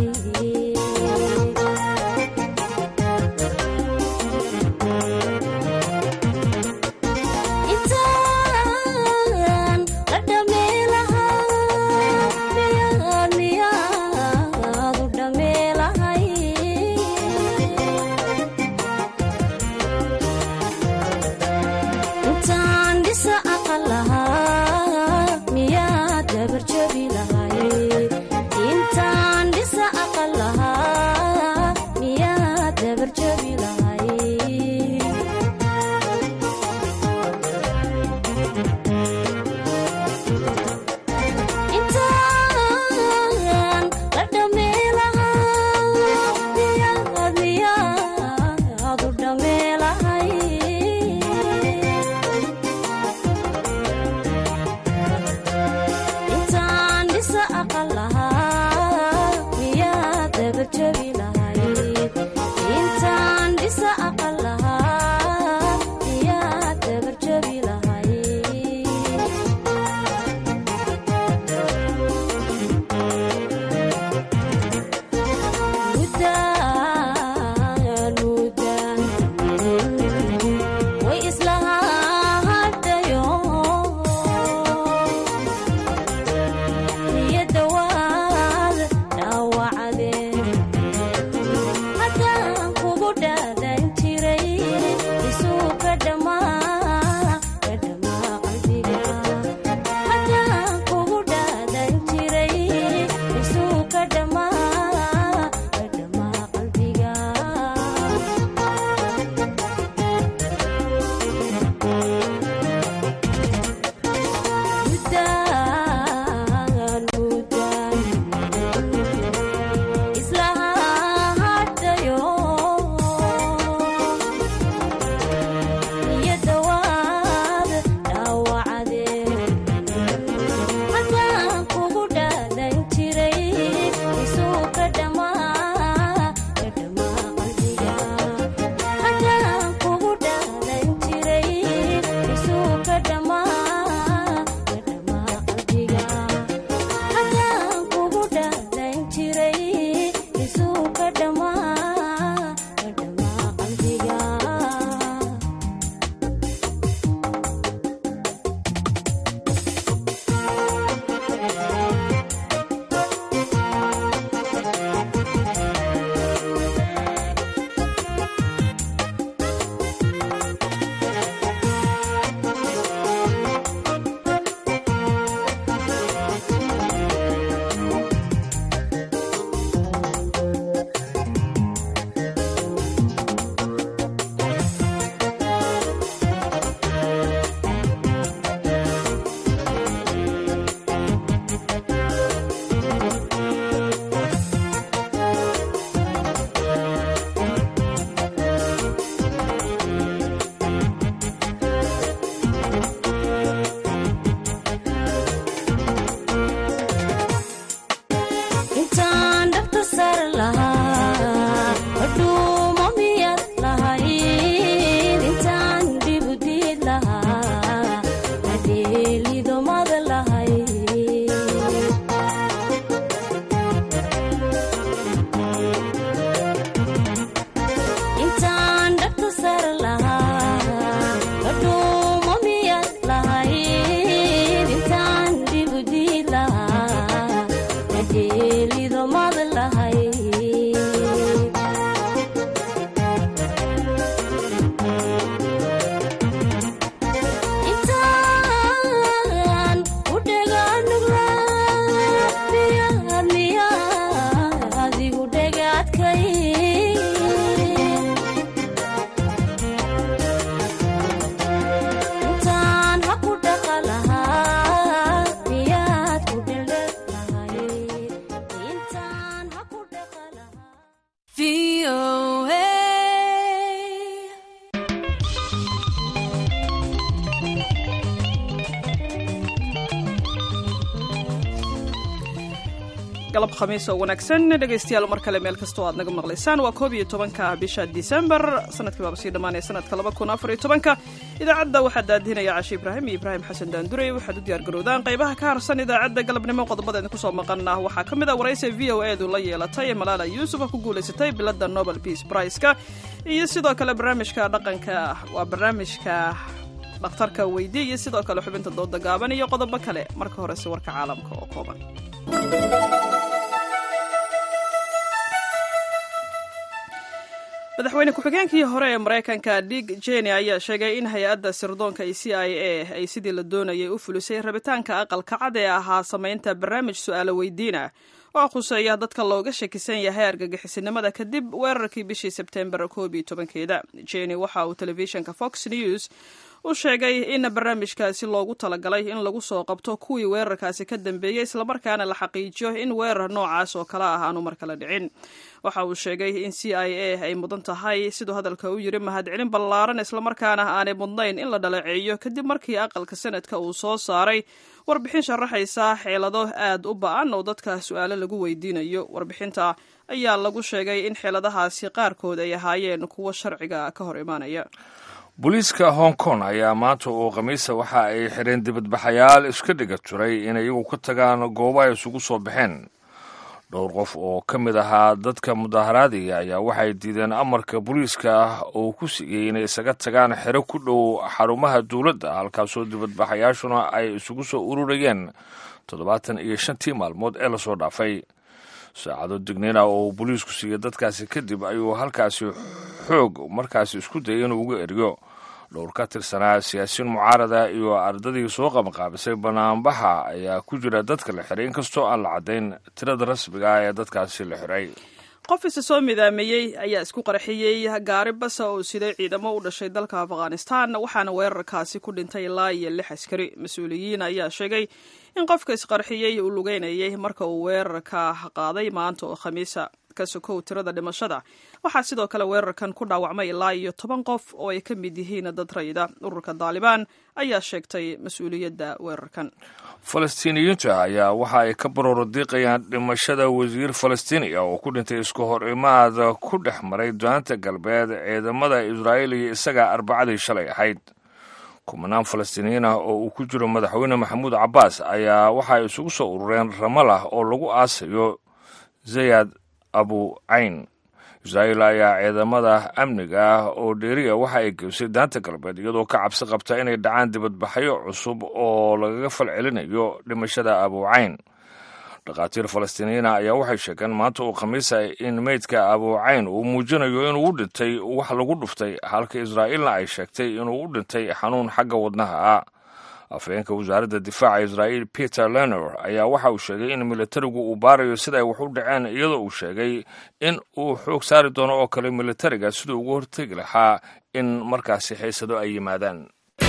intaan la dhameelahaa miyaad miyaad u dhameelahay intaan dhisa aqal lahaa miyaad dabarjabi lahay intaan dhisa aqal lahaa miyaad dabarjabi lahay intaan la dhameelahaa miyaad miyaad u dhameelahay intaan dhisa aqal lahaa miyaad dabarjabi lahayd intaan dhisa aqal lahaa miyaad dabarjabi lahayd mudaan mudaan way islahadhayo niyadda waad dhaawacdeen haddaan kugu dhaadan jiray isuu ka dhammaa ka dhammaa qalbiga haddaan kugu dhaadan jiray isuu ka dhammaa ka dhammaa qalbiga mudaan mudaan islahadhayo niyadda waad dhaawacdeen haddaan kugu dhaadan jiray isuu ka dhammaa ka dhammaa qalbiga haddaan kugu dhaadan jiray isuu ka dhammaa ka dhammaa qalbiga haddaan kugu dhaadan jiray isuu ka dhammaa ka dhammaa qalbiga intaan dhabta sar lahaa adhuuma miyaad lahayd intaan dhibudiid lahaa adheelidomada lahayd intaan dhabta sar lahaa adhuuma miyaad lahayd intaan dhibudiid lahaa adheelidomada lahayd intaan u dhagaanugla miyaad miyaad adigu dhagaadkay intaan ha ku dhaqa lahaa miyaad ku dheldhel lahayd intaan ha ku dhaqa galab khamiis oo wanaagsan dhegaystayaal mar kale meel kastoo aad naga maqlaysaan waa koob iyo tobanka bisha disembar sanadkii baaba sii dhammaanaya sanadka laba kun afar iyo tobanka idaacadda waxaa daadinaya cashi ibraahim iyo ibraahim xasan daandurey waxaad u diyaargarowdaan qaybaha ka harsan idaacadda galabnimo qodobadeedna kusoo maqana waxaa ka mid a waraysi v o edu la yeelatay ee malaala yuusuf ku guulaysatay bilada nobel peace priceka iyo sidoo kale barnaamijka dhaqanka waa barnaamijka dhakhtarka weydiye iyo sidoo kale xubinta dooda gaaban iyo qodobo kale marka horese warka caalamka oo kooban madaxweyne ku-xigeenkii hore ee maraykanka dig jeni ayaa sheegay in hay-adda sirdoonka e c i a ay sidii la doonayay u fulisay rabitaanka aqalka cad ee ahaa samaynta barnaamij su-aalo weydiina oo khuseeya dadka looga shakisan yahay argagixisinimada kadib weerarkii bishii sebtembar koob iyo tobankeeda jeni waxa uu telefishinka fox news u sheegay in barnaamijkaasi loogu talagalay in lagu soo qabto kuwii weerarkaasi ka dambeeyey islamarkaana la xaqiijiyo in weerar noocaas oo kale ah aanu mar kale dhicin waxa uu sheegay in c i a ay mudan tahay siduu hadalka u yiri mahadcelin ballaaran islamarkaana aanay mudnayn in la dhaleeceeyo kadib markii aqalka sanadka uu soo saaray warbixin sharaxaysa xeelado aad u ba-an oo dadka su-aalo lagu weydiinayo warbixinta ayaa lagu sheegay in xeeladahaasi qaarkood ay ahaayeen kuwo sharciga ka hor imaanaya booliiska hong kong ayaa maanta oo khamiisa waxa ay xireen dibadbaxayaal iska dhiga turay in iyagu ka tagaan goobo ay isugu soo baxeen dhowr qof oo ka mid ahaa dadka mudaharaadiga ayaa waxay diideen amarka booliiska ah oo ku siiyey inay isaga tagaan xero ku dhow xarumaha dowladda halkaasoo dibadbaxayaashuna ay isugu soo ururayeen toddobaatan iyo shantii maalmood ee lasoo dhaafay saacado digniina oo booliisku siiyey dadkaasi kadib ayuu halkaasi xoog markaasi isku dayay inuu uga eriyo dhowr ka tirsanaa siyaasiyiin mucaarada iyo ardadii soo qabanqaabisay banaanbaxa ayaa ku jira dadka la xiray inkastoo aan la caddayn tirada rasmiga ah ee dadkaasi la xiray qof isa soo midaameeyey ayaa isku qarxiyey gaari basa oo siday ciidamo u dhashay dalka afghanistan waxaana weerarkaasi ku dhintay ilaa iyo lix askari mas-uuliyiin ayaa sheegay in qofka isqarxiyey uu lugeynayay marka uu weerarka qaaday maanta oo khamiisa ka sokow tirada dhimashada waxaa sidoo kale weerarkan ku dhaawacmay ilaa iyo toban qof oo ay ka mid yihiin dad rayida ururka daalibaan ayaa sheegtay mas-uuliyadda weerarkan falastiiniyiinta ayaa waxa ay ka barooro diiqayaan dhimashada wasiir falastiiniya oo ku dhintay isku hor imaad ku dhex maray daanta galbeed ciidamada israa'iil iyo isaga arbacadii shalay ahayd kumanaan falastiiniyiin ah oo uu ku jiro madaxweyne maxamuud cabbaas ayaa waxa ay isugu soo urureen ramalah oo lagu aasayo zayad abu cayn israa'iil ayaa ciidamada amniga ah oo dheeriya waxa ay geysay daanta galbeed iyadoo ka cabsi qabta inay dhacaan dibadbaxyo cusub oo lagaga falcelinayo dhimashada abu cayn dhakhaatiir falastiiniyiina ayaa waxay sheegeen maanta uu khamiisa in meydka abu cayn uu muujinayo inuu u dhintay wax lagu dhuftay halka israa'iilna ay sheegtay inuu u dhintay xanuun xagga wadnaha ah afhayeenka wasaaradda difaaca israa'iil peter lenor ayaa waxa uu sheegay in militarigu uu baarayo sida ay wax u dhaceen iyadoo uu sheegay in uu xoog saari doono oo kale militariga siduu uga hortegi lahaa in markaasi xiisado ay yimaadaan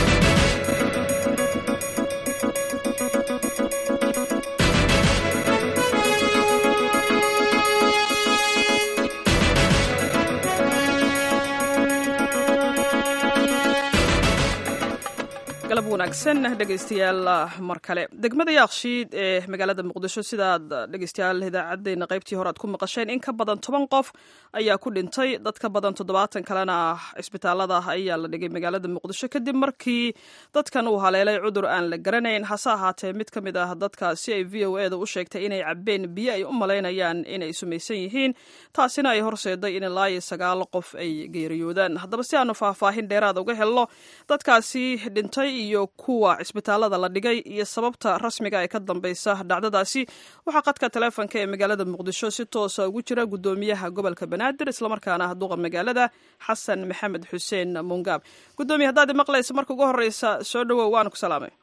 galab wanaagsan dhegaystayaal mar kale degmada yaakshiid ee magaalada muqdisho sidaad dhegaystayaal idaacadeena qaybtii hore aad ku maqasheen in ka badan toban qof ayaa ku dhintay dad ka badan toddobaatan kalena cisbitaalada ayaa la dhigay magaalada muqdisho kadib markii dadkan uu haleelay cudur aan la garanayn hase ahaatee mid ka mid ah dadkaasi ay v o eda u sheegtay inay cabeen biyo ay u malaynayaan inay sumaysan yihiin taasina ay horseeday in ilaa iyo sagaal qof ay geeriyoodaan haddaba si aanu faahfaahin dheeraada uga helno dadkaasi dhintay iyo kuwa cisbitaalada la dhigay iyo sababta rasmiga ee ka dambeysa dhacdadaasi waxaa qadka taleefonka ee magaalada muqdisho si toosa ugu jira gudoomiyaha gobolka banaadir islamarkaana duqa magaalada xasan maxamed xuseen mungaab gudoomiye haddaad maqlaysa marka ugu horeysa soo dhawow waana ku salaamay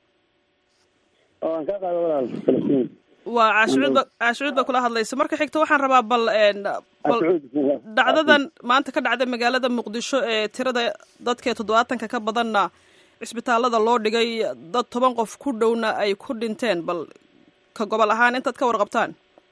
waa caashucuud caashucuud baa kula hadlaysa marka xigta waxaan rabaa bal bal dhacdadan maanta ka dhacday magaalada muqdisho ee tirada dadka toddobaatanka ka badanna cisbitaalada loo dhigay dad toban qof ku dhowna ay ku dhinteen bal ka gobol ahaan intaad ka warqabtaan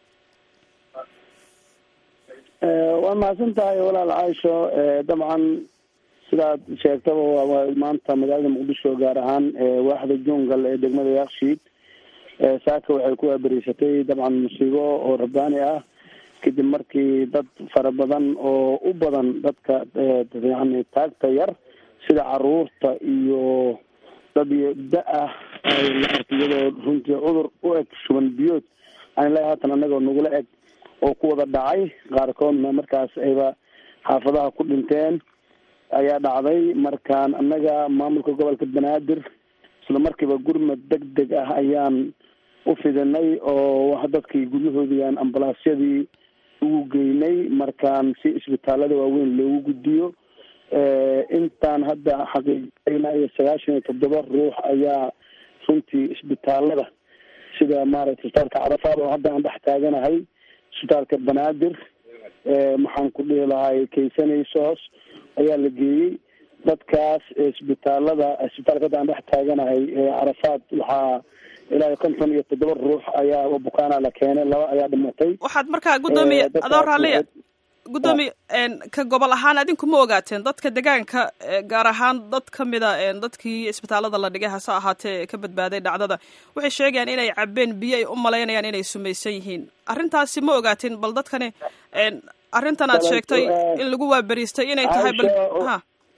waa mahadsan tahay walaal caaisho dabcan sidaad sheegtaba waa maanta magaalada muqdisho gaar ahaan waaxda jungal ee degmada yaakshiid saaka waxay ku waaberiysatay dabcan musiibo oo rabbaani ah kadib markii dad fara badan oo u badan dadka yani taagta yar sida caruurta iyo dad da-ah ay la arkay iyadoo runtii cudur u eg shuban biyood aan ilahi haatan anagoo nagula eg oo ku wada dhacay qaarkoodna markaas ayba xaafadaha ku dhinteen ayaa dhacday markaan annaga maamulka gobolka banaadir isla markiiba gurmad deg deg ah ayaan u fidinay oo dadkii guryahoodii aan ambalaasyadii ugu geynay markaan si isbitaalada waaweyn loogu gudbiyo intaan hadda xaqiijinayna iyo sagaashan iyo toddoba ruux ayaa runtii isbitaalada sida maaragtay isbitaalka carafaad oo hadda aan dhex taaganahay isbitaalka banaadir maxaan ku dhihi lahay kaysanaysos ayaa la geeyey dadkaas isbitaalada isbitaalka hadda aan dhex taaganahay carafaad waxaa ilaa konton iyo toddoba ruux ayaa bukaana la keenay laba ayaa dhimatay waxaad markaa guddoomiye adoo raalliya guddoomiye ka gobol ahaan adinku ma ogaateen dadka degaanka gaar ahaan dad ka mida dadkii isbitaalada la dhigay hase ahaatee ka badbaaday dhacdada waxay sheegayaan inay cabeen biyo ay u malaynayaan inay sumaysan yihiin arrintaasi ma ogaateen bal dadkani arrintan aad sheegtay in lagu waaberiistay inay tahay bal ha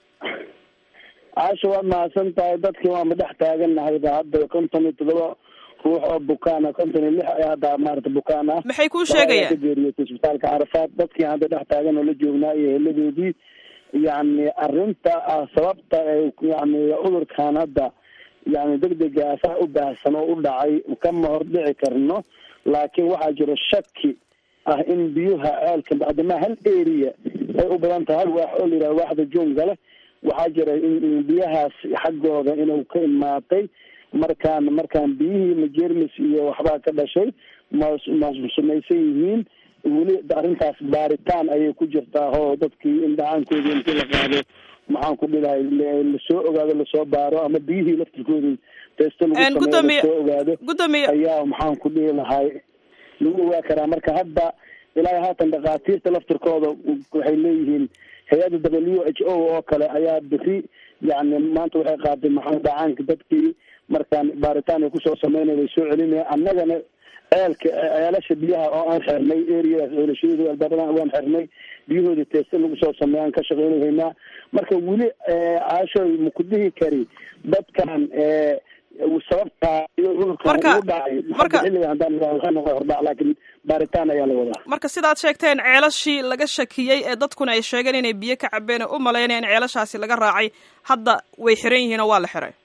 caasha waad mahadsan tahay dadkii waanba dhex taaganahayba hadda konton iyo toddoba ruux oo bukaan ah konton iyo lix ayaa hadda maarata bukaan ah maxay kuu sheegayaan ka geeriyootay isbitaalka carafaad dadkii hadda dhex taagan oo la joognaa iyo heladoodii yani arrinta ah sababta yani cudurkan hadda yani degdega saa u baahsan oo u dhacay kama hordhici karno laakiin waxaa jiro shaki ah in biyuha ceelka bacdamaa hal area ay u badan tahay hal waax oo la yidhaha waaxda joongale waxaa jira in biyahaas xaggooda inuu ka imaatay markaan markaan biyihii majermis iyo waxbaa ka dhashay ma ma sumaysan yihiin weli arrintaas baaritaan ayay ku jirtaa oo dadkii indhacaankoodii intii la qaado maxaan ku dhilahay lasoo ogaado lasoo baaro ama biyihii laftirkoodii testo lagu sameeyo lasoo ogaado ayaa maxaan ku dhihi lahay lagu ogaa karaa marka hadda ilaa haatan dhakhaatiirta laftirkooda waxay leeyihiin hay-adda w h o oo kale ayaa biri yani maanta waxay qaaday maxaa dhacaanka dadkii markaan baaritaan ay kusoo sameynay way soo celinaya annagana ceelka ceelasha biyaha oo aan xirnay areadaas ceelashadooda albaabadaan waan xirnay biyahoodii teesta lagu soo sameeya aan ka shaqeynahaynaa marka weli caashoy maku dhihi kari dadkan sababtaa cudurkan ugu dhacay marka xilliga haddaan waxay noqon hordhac laakiin baaritaan ayaa la wadaa marka sidaad sheegteen ceelashii laga shakiyey ee dadkuna ay sheegeen inay biyo ka cabeen oo u malaynaya in ceelashaasi laga raacay hadda way xiran yihiin oo waa la xiray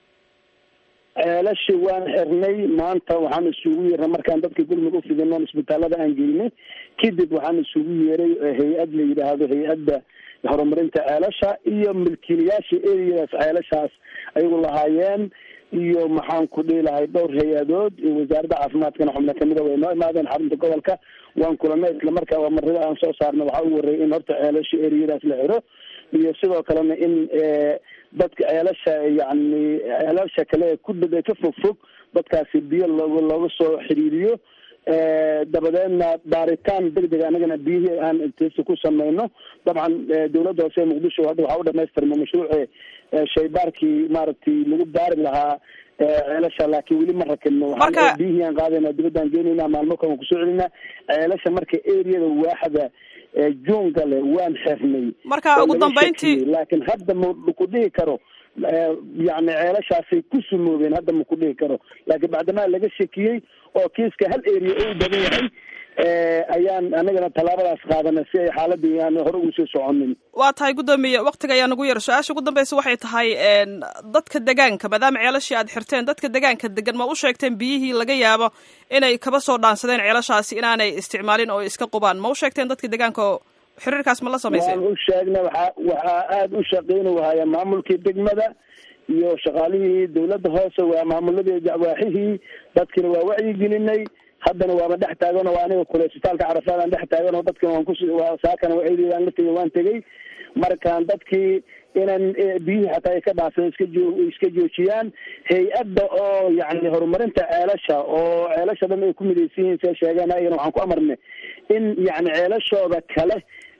ceelashi waan xirnay maanta waxaan isugu yeernay markaan dadka gurmud u fidinoon isbitaalada aan geynay kadib waxaan isugu yeeray hay-ad la yidhaahdo hay-adda horumarinta ceelasha iyo milkiilayaasha ereyadaas ceelashaas ayagu lahaayeen iyo maxaan ku dhihi lahay dhowr hay-adood iyo wasaaradda caafimaadkana xubno kamida way noo imaadeen xarunta gobolka waan kulanay islamarkaa waa marrida aan soo saarna waxaa ugu horreeyay in horta ceelasha ereyadaas la xiro iyo sidoo kalena in dadka ceelasha yani ceelasha kale ku dhada ka fog fog dadkaasi biyo looga looga soo xiriiriyo dabadeedna baaritaan degdeg anagana biyihii aan testa ku sameyno dabcan dawladda hoose ee muqdisho hadda waxaa u dhamaystirma mashruuci shaybaarkii maaragtay lagu baari lahaa ceelasha laakiin weli ma rakibno waxaan biyihii aan qaadayna dibaddaan geenayna maalmo kalan kusoo celinaa ceelasha marka areada waaxda jungale waan xirnay marka ugu dambeyntii laakiin hadda ma ku dhihi karo yani ceelashaasay ku sumoobeen hadda ma ku dhihi karo laakiin bacdamaa laga shakiyey oo kiiska hal area u badan yahay ayaan anagana tallaabadaas qaadanay si ay xaaladii aan hore ugu sii soconin waa tahay guddoomiye waktiga ayaa nagu yar su-aasha ugu dambeysa waxay tahay dadka degaanka maadaama ceelashii aad xirteen dadka degaanka degan ma u sheegteen biyihii laga yaabo inay kaba soo dhaansadeen ceelashaasi inaanay isticmaalin oo iska qubaan ma u sheegteen dadka degaanka oo xiriirkaas ma la samayseen waan u sheegnay waxaa waxaa aada u shaqeyni wahaya maamulkii degmada iyo shaqaalihii dawladda hoose waa maamuladii jacwaaxihii dadkina waa wacyigelinay haddana waaba dhex taagan oo aniga kule isbitaalka carafaad aan dhex taagan oo dadkina waan kus saakana aan la tegay waan tegay markaan dadkii inaan biyihii xataa ay ka dhaafeen iska joo iska joojiyaan hay-adda oo yani horumarinta ceelasha oo ceelasha dhan ay ku midaysan yihiin see sheegeen ayagana waxaan ku amarnay in yani ceelashooda kale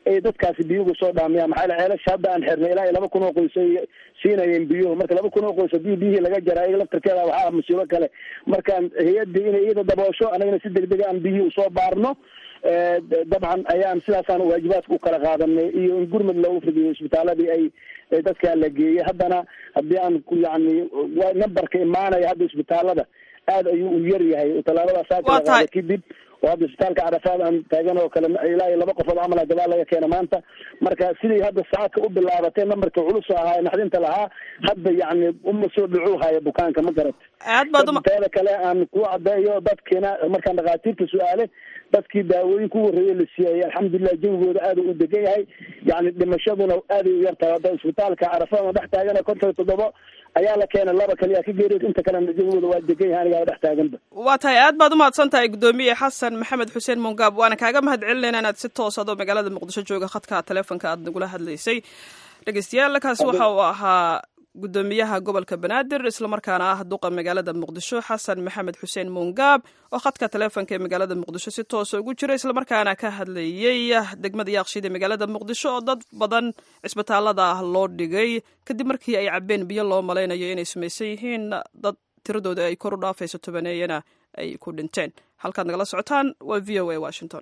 ay dadkaasi biyuhu soo dhaamiyaan maxaa yeele ceelasha hadda aan xirnay ilaa iyo laba kun oo qoys ay siinayeen biyuhu marka laba kun oo qoys haddii biyihii laga jara iyaga laftarkeeda waxaa musiibo kale markaan hay-addii inay iyada daboosho anagana si degdega aan biyihii usoo baarno dabcan ayaan sidaasaan waajibaadka u kala qaadanay iyo in gurmud loogu fidiyo isbitaaladii ay dadkaa la geeyey haddana haddii aan yani numberka imaanaya hadda isbitaalada aad ayuu u yar yahay tallaabadaas aa kala qaada kadib oo hadda isbitaalka carafaad aan taagan oo kale ilaa iyo laba qofood camal gadaal laga keena maanta marka sidii hadda saacadka u bilaabatay nambarka culus ahaa naxdinta lahaa hadda yani uma soo dhucu haya bukaanka ma garat aad baad teeda kale aan ku cadeeyo dadkiina markaan dhakhaatiirta su-aale dadkii daawooyin ku warreeyey la siiyay alxamdulilah jawigooda aad u degan yahay yani dhimashaduna aaday u yartahay hadda isbitaalka carafaad dhex taagana konton iyo toddobo ayaa la keenay laba kaliya ka geeriyood inta kalena jawigooda waa degan yahay anigaa dhex taaganba waa tahay aad baad umahadsan tahay guddoomiye xasan maxamed xuseen mongaab waana kaaga mahad celinayna inaad si toos adoo magaalada muqdisho jooga khadka telefonka aad nagula hadlaysay dhegeystayaal kaasi waxa uu ahaa guddoomiyaha gobolka banaadir islamarkaana ah duqa magaalada muqdisho xasan maxamed xuseen mongaab oo khadka telefonka ee magaalada muqdisho si toosa ugu jira islamarkaana ka hadlayey degmada yaaqshiid ee magaalada muqdisho oo dad badan cisbitaalada ah loo dhigay kadib markii ay cabeen biyo loo malaynayo inay samaysan yihiin dad tiradooda ay kor u dhaafayso tobaneeyana ay ku dhinteen halkaad nagala socotaan waa v o a washington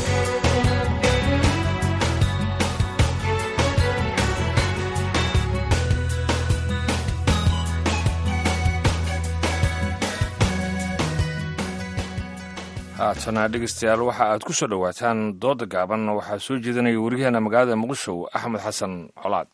haatana dhegeystayaal waxa aad ku soo dhowaataan dooda gaaban waxaa soo jeedinaya wariyaheena magaalada muqdisho axmed xasan colaad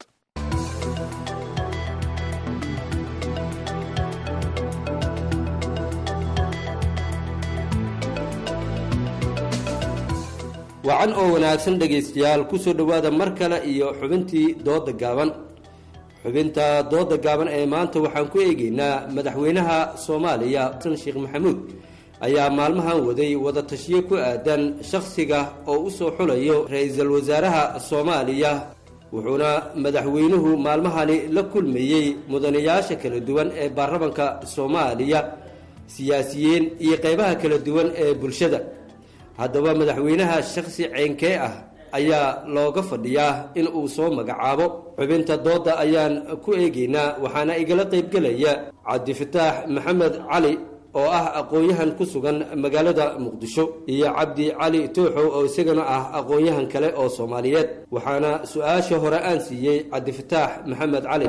wacan oo wanaagsan dhegaystayaal ku soo dhowaada mar kale iyo xubintii dooda gaaban xubinta dooda gaaban ee maanta waxaan ku eegaynaa madaxweynaha soomaaliya xasan sheekh maxamuud ayaa maalmahan waday wada tashiyo ku aadan shakhsiga oo u soo xulayo ra-iisul wasaaraha soomaaliya wuxuuna madaxweynuhu maalmahani la kulmayey mudanayaasha kala duwan ee baarlamanka soomaaliya siyaasiyiin iyo qeybaha kala duwan ee bulshada haddaba madaxweynaha shakhsi ceynkee ah ayaa looga fadhiyaa in uu soo magacaabo xubinta dooda ayaan ku eegaynaa waxaana igala qaybgelaya cabdifataax maxamed cali oo ah aqoon-yahan ku sugan magaalada muqdisho iyo cabdi cali tooxow oo isagana ah aqoon-yahan kale oo soomaaliyeed waxaana su-aasha hore aan siiyey cabdifataax maxamed cali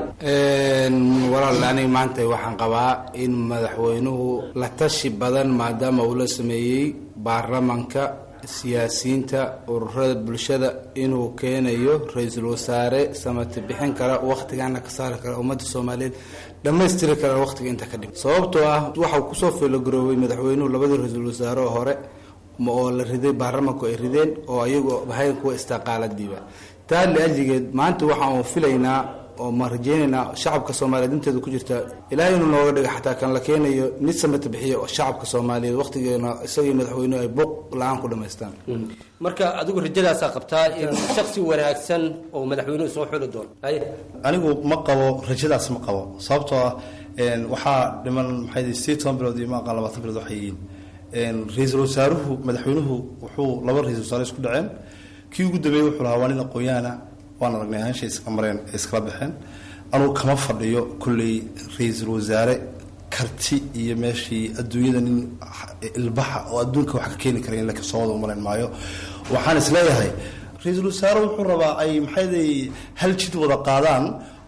walaal aniga maanta waxaan qabaa in madaxweynuhu la tashi badan maadaama uu la sameeyey baarlamanka siyaasiyiinta ururada bulshada inuu keenayo ra-iisul wasaare samati bixin kara wakhtigana ka saari kara ummadda soomaaliyeed dhammaystiri kara wakhtiga inta ka dhib sababtoo ah waxau kusoo filogaroobay madaxweynuhu labadii ra-iisul wasaare oo hore oo la riday baarlamanku ay rideen oo ayagu ahayn kuwa istiqaaladiiba taa liajligeed maanta waxaan filaynaa oo ma rajeynaynaa shacabka soomaaliyeed inteeda ku jirta ilaahay inuu nooga dhiga xataa kan la keenayo mid samata bixiya oo shacabka soomaaliyeed wakhtigeena isagii madaxweynuhu ay buuq la-aan ku dhamaystaan marka adigu rajadaasaa qabtaa in shaksi wanaagsan oo madaxweynuhu soo xuli doono anigu ma qabo rajadaas ma qabo sababtoo ah waxaa dhiman maxay sideed toban bilood iyo maaqan labaatan bilood waxay yihiin ra-iisul wasaaruhu madaxweynuhu wuxuu laba ra-isul wasaare isku dhaceen kii ugu dambeeyey wuxuu lahaa waa nin aqoon-yahana waan aragnay ahaansha iska mareen ee iskala baxeen anugu kama fadhiyo kolley ra-iisul wasaare karti iyo meeshii adduunyada nin ilbaxa oo adduunka wax ka keeni kara in lakasoo wada umalayn maayo waxaan isleeyahay ra-iisul wasaare wuxuu rabaa ay maxayday hal jid wada qaadaan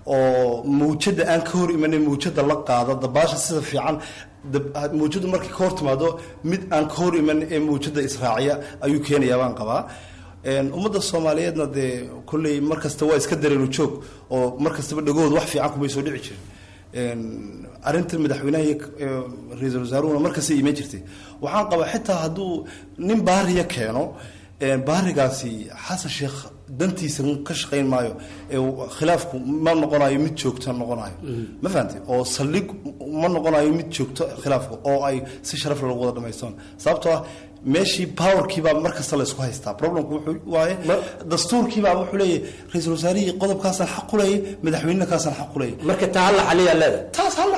oo mawjada aan ka hor imanin mawjada la qaado dabaasha sida fiican mawjadu markay ka hor timaado mid aan ka hor iman ee mawjada israaciya ayuu keenayaa baan qabaa ummadda soomaaliyeedna dee kolley mar kasta waa iska dareenu joog oo mar kastaba dhagood wax fiican kumay soo dhici jirin arrinta madaxweynaha iyo ra-iisul wasaaruhuna mar kasta iman jirtay waxaan qabaa xitaa hadduu nin baariya keeno baarigaasi xasan sheekh dantiisa ka shaqayn maayo khilaafku ma noqonayo mid joogto noqonayo ma fahamte oo saldhig ma noqonayo mid joogto khilaafku oo ay si sharaf lagu wada dhamaystaan sababtoo ah meeshii powerkiibaa mar kasta la isku haystaa problemku wuxuu waaye dastuurkiibaa wuxuu leeyahay ra-iisul wasaarihii qodobkaasaan xaq u leeyay madaxweynena kaasaan xaq u leeyay marka taa halla xaliyaa leeda taas halla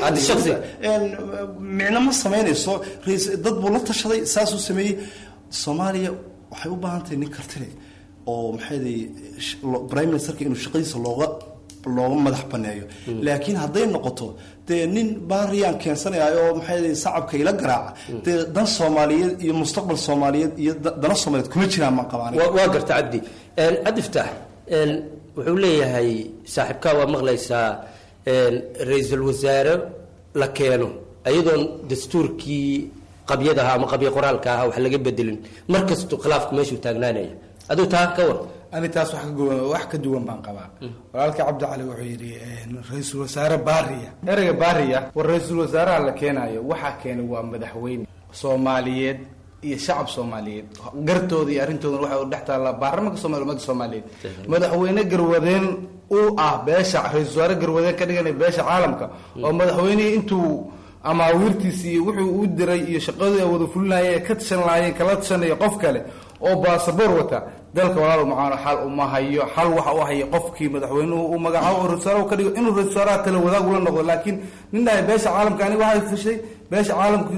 micno ma samaynayso dad buu la tashaday saasuu sameeyey soomaaliya waxay u baahan tahay nin kartile oo maxayday prime ministerka inuu shaqadiisa looga looga madax baneeyo laakiin hadday noqoto dee nin baariyaan keensanaya oo maxay sacabka ila garaaca dee dan soomaaliyeed iyo mustaqbal soomaaliyeed iyo da- dana soomaaliyeed kuma jiraan maan qabaan waa waa garta cabdi cabdi fitaax wuxuu leeyahay saaxiibkaa waa maqlaysaa ra-iisul wasaare la keeno ayadoon dastuurkii qabyadaha ama qabyo qoraalka aha wax laga bedelin mar kastu khilaafku meeshuu taagnaanaya aduu taa ka war ani taas wax ka duwan wax ka duwan baan qabaa walaalka cabdi cali wuxuu yidhi ra-iisul wasaare baariya ereyga baariya war ra-iisul wasaaraha la keenayo waxaa keenay waa madaxweyne soomaaliyeed iyo shacab soomaaliyeed gartooda iyo arrintoodana waxay u dhex taallaa baarlamanka soomaliya ummadda soomaaliyeed madaxweyne garwadeen uu ah beesha ra-isul wasaare garwadeen ka dhiganaya beesha caalamka oo madaxweynihii intuu amaawiirtiisi iyo wuxuu u diray iyo shaqadii ay wada fulinayeen ee ka tashan lahaayeen kala tashanaya qof kale oo baasaboor wata dalka walaal macaano xal uma hayo xal waxa u haya qofkii madaxweynuhu uu magacaabo oo ra-isul wasaaraha ka dhigo inuu ra-isul wasaaraha tala wadaag ula noqdo laakiin nin dhahay beesha caalamka ani waxay fushay beesha caalamka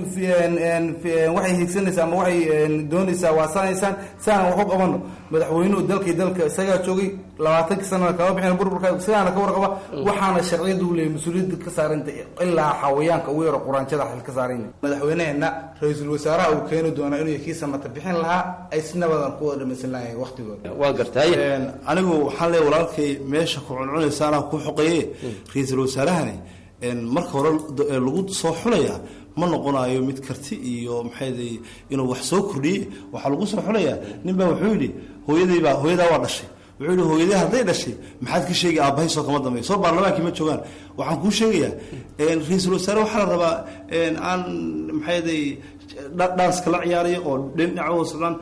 waxay hiigsanaysaa ama waxay doonaysaa waa sanaysaan siaana wax u qabano madaxweynuhu dalkii dalka isagaa joogay labaatankii sanana kama bixin burburka sidaana ka warqaba waxaana sharciyadu u leeyahy mas-uuliyadda ka saaranta ilaa xawayaanka ugu yaro quraanjada xil ka saaran madaxweyneheena ra-iisul wasaaraha uu keeni doona inuu kii samata bixin lahaa ay si nabadan ku wada dhamaysan lahayen waqtigooda waa gartay anigu waxaan leeyahay walaalkay meesha ku cuncunaysa anaa ku xoqeeye ra-iisul wasaarahani marka hore d- lagu soo xulaya ma noqonayo mid karti iyo maxayday inuu wax soo kordhiye waxaa lagu soo xulayaa nin baa wuxuu yidhi hooyadaybaa hooyadaa waa dhashay wuxuu yidhi hooyadii hadday dhashay maxaad ka sheegi aabbahay soo kama dambeeyo soo baarlamaankii ma joogaan waxaan kuu sheegayaa ra-iisul wasaare waxaa la rabaa aan maxayday dhanska la ciyaarayo oo dhinaca socdaan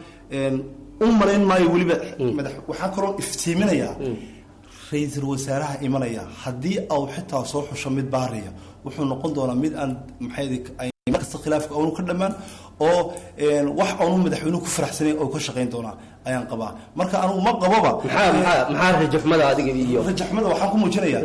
u malayn maayo weliba madax waxaan kaloo iftiiminayaa ra-iisul wasaaraha imanaya haddii au xitaa soo xusho mid baariya wuxuu noqon doonaa mid aan maxay markasta khilaafka aanu ka dhammaan oo wax aanu madaxweynuhu ku faraxsanayn oo ka shaqayn doonaa ayaan qabaa marka anigu ma qaboba maxaa maxaa maxaa rajaxmada adiga iyo rajaxmada waxaan ku muujinayaa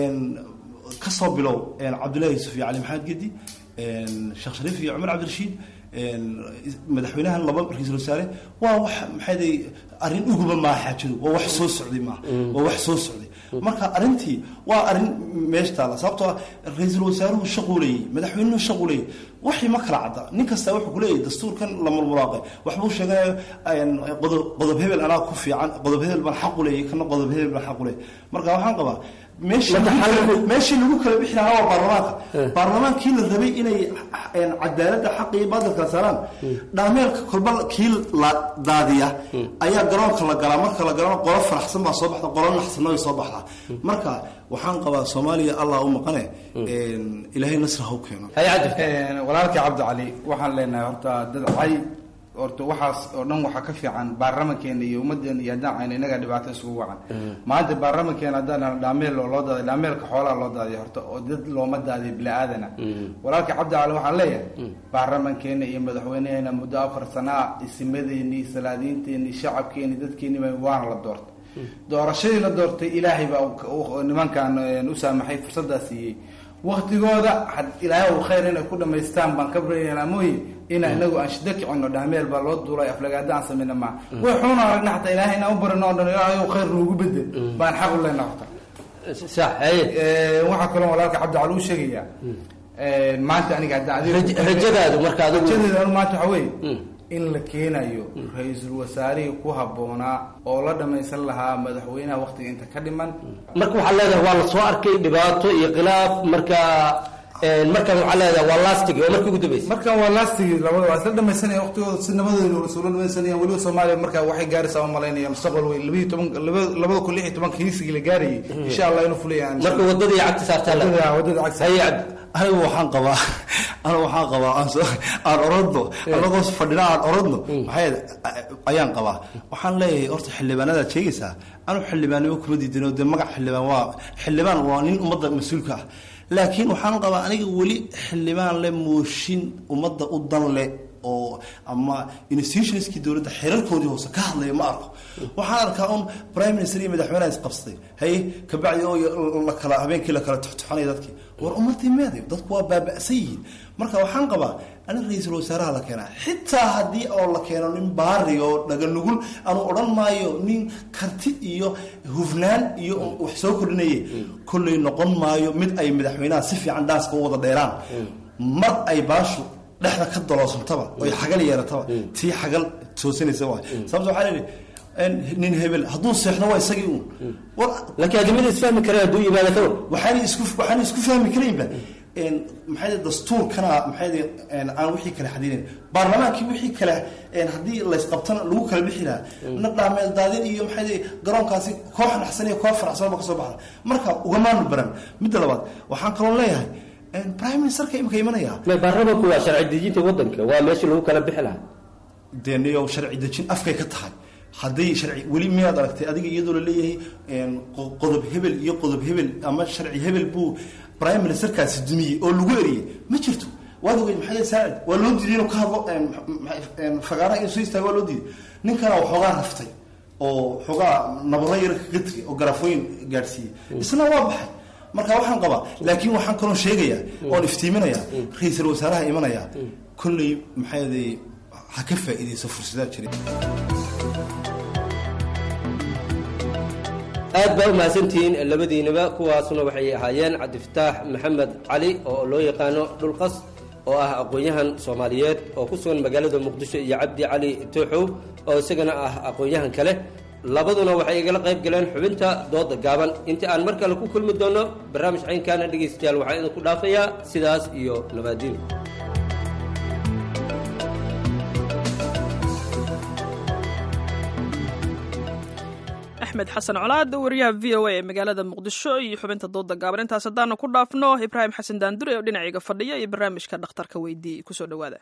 kasoo bilow cabdullaahi yusuf iyo cali maxamed gedi sheekh shariif iyo cumar cabdirashiid madaxweynahan laba ra-iisul wasaare waa wax maxayday arrin uguba maa xaajadu waa wax soo socday maaha waa wax soo socday marka arrintii waa arrin meesha taala sababtoo ah ra-iisul wasaaruhu shaquuleeyey madaxweynuhu shaquuleeyey waxii ma kala cadda nin kasta wuxuu kuleeyahay dastuurkan la murmuraaqay waxbuu sheeganayo qodob qodob hebel anaa ku fiican qodob hebel baan xaq u leeyay kana qodob hebel baan xaq u leeyay marka waxaan qabaa meeshii meeshii lagu kala bixi lahaa waa baarlamaanka baarlamaankii la rabay inay cadaaladda xaqa iyo baadil kala saaraan dhaameelka kolba kii la daadiya ayaa garoonka la galaa marka la galana qolo faraxsan baa soo baxda qolo naxsanna way soo baxdaa marka waxaan qabaa soomaaliya allah u maqane ilaahay nasra ha u keeno walaalkii cabdi cali waxaan leenahay horta dad cay horta waxaas oo dhan waxaa ka fiican baarlamankeena iyo ummadeena iyo haddaan ayna inagaa dhibaato isugu wacan maanta baarlamankeena haddaan dhahno dhaameel oo loo daaday dhaameelka xoolaha loo daadiya horta oo dad looma daadiyo bini aadana walaalkii cabdi cali waxaan leeyahay baarlamankeena iyo madaxweyneheena muddo afar sanaa isimadeeni salaadiinteeni shacabkeeni dadkeeniba waana la doortay doorashadii la doortay ilaahay baa nimankan u saamaxay fursaddaa siiyey waktigooda ilaahay u khayr inay ku dhamaystaan baan ka baryaynaa mooye inaa inagu aan shida kicino dhaameel baa loo duulay aflagaada aan sameyna maa way xuuna aragna xataa ilaahay inaan u barino o dhan ilaahay khayr noogu bedel baan xaq u leenaa horta waxaa kaloo walaalka cabdi cali u sheegayaa maanta aniga haddaan rajadaadu marka adigu rajadeedu anu maanta waxaa weeye in la keenayo ra-iisul wasaarihii ku habboonaa oo la dhamaysan lahaa madaxweynaha waktiga inta ka dhiman marka waxaa leedahay waa la soo arkay dhibaato iyo khilaaf marka markan waxaa leedahay waa lastig oo markii ugu dambeysay markan waa lastig labada waa isla dhamaysanaya waqtigooda si nabadooda isula dhamaysanaya weliba soomaaliya marka waxay gaaraysaa u malaynaya mustaqbal weyn labaiyo toban labada kun lix iyo tobanka hiisigii la gaarayay insha allah inuu fulaya marka wadadii cagti saartaa wadada cagti haye cabdi anigu waxaan qabaa anigu waxaan qabaa aan orodno anagoo fadhina aan orodno maxay ayaan qabaa waxaan leeyahay horta xildhibaanadaad sheegaysaa anigu xildhibaannimo kuma diidino dee magac xildhibaan waa xildhibaan waa nin ummadda mas-uulka ah laakiin waxaan qabaa aniga weli xildhibaan le mooshin ummadda u dan le oo ama institutionskii dowladda xeerarkoodii hoose ka hadlaya ma arko waxaan arkaa un prime minister iyo madaxweynaha isqabsaday haye kabacdi oo la kala habeenkii la kala tuxtuxanaya dadkii war umadii meeday dadku waa baaba'san yihiin marka waxaan qabaa anig ra-iisul wasaaraha la keenaa xitaa haddii oo la keeno nin baari oo dhaganugul anu odhan maayo nin karti iyo hufnaan iyo wax soo kordhinaye kolley noqon maayo mid ay madaxweynaha si fiican dhaaska u wada dheeraan mar ay baashu dhexda ka doloosantaba oy xagal yeelataba tii xagal toosanaysa waay sababta waxaa leedahay nin hebel hadduu seexdo waa isagii uun laakiin adimada isfahmi kareen hadduu yimaado ka war waxaan isku waxaan isku fahmi karaynba maxay dastuurkana maxay aan wixii kale xadidin baarlamaankii wixii kale haddii laysqabtana lagu kala bixi lahaa na dhaameel daadin iyo maxay garoonkaasi koox naxsan iyo koox faraxsan ba kasoo baxda marka ugamaanu baran midda labaad waxaan kaloo leeyahay prime ministerka imika imanaya baarlamanku waa sharci dejinta wadanka waa meeshii lagu kala bixi lahaa dee niyow sharci dejin afkay ka tahay hadday sharci weli miyaad aragtay adiga iyadoo la leeyahay qodob hebel iyo qodob hebel ama sharci hebel buu prime ministerkaasi dumiyey oo lagu eriyey ma jirto waad ogeyd maxamed saacid waa loo diiday inuu ka hadlo fagaaraha inuu soo istaago waa loo diiday ninkana waxoogaa raftay oo xoogaa nabaro yar kaga tegay oo garafooyin gaadhsiiyey isna waa baxay marka waxaan qabaa laakiin waxaan kaloo sheegayaa oon iftiiminayaa ra-iisul wasaaraha imanaya kolley maxay ha ka faa'iidayso fursadaha jira aad baa u mahadsantihiin labadiinaba kuwaasuna waxay ahaayeen cabdifataax maxamed cali oo loo yaqaano dhulqas oo ah aqoon-yahan soomaaliyeed oo ku sugan magaalada muqdisho iyo cabdi cali tooxow oo isagana ah aqoon-yahan kale labaduna waxay igala qayb galeen xubinta dooda gaaban inta aan mar kale ku kulmi doono barnaamij caynkaana dhegaystayaal waxaan idinku dhaafayaa sidaas iyo nabaadiin axmed xasan colaad wariyaha v o a ee magaalada muqdisho iyo xubinta dooda gaaban intaas haddaanu ku dhaafno ibraahim xasan daandure oo dhinacayga fadhiya iyo barnaamijka dhakhtarka weydii kusoo dhowaada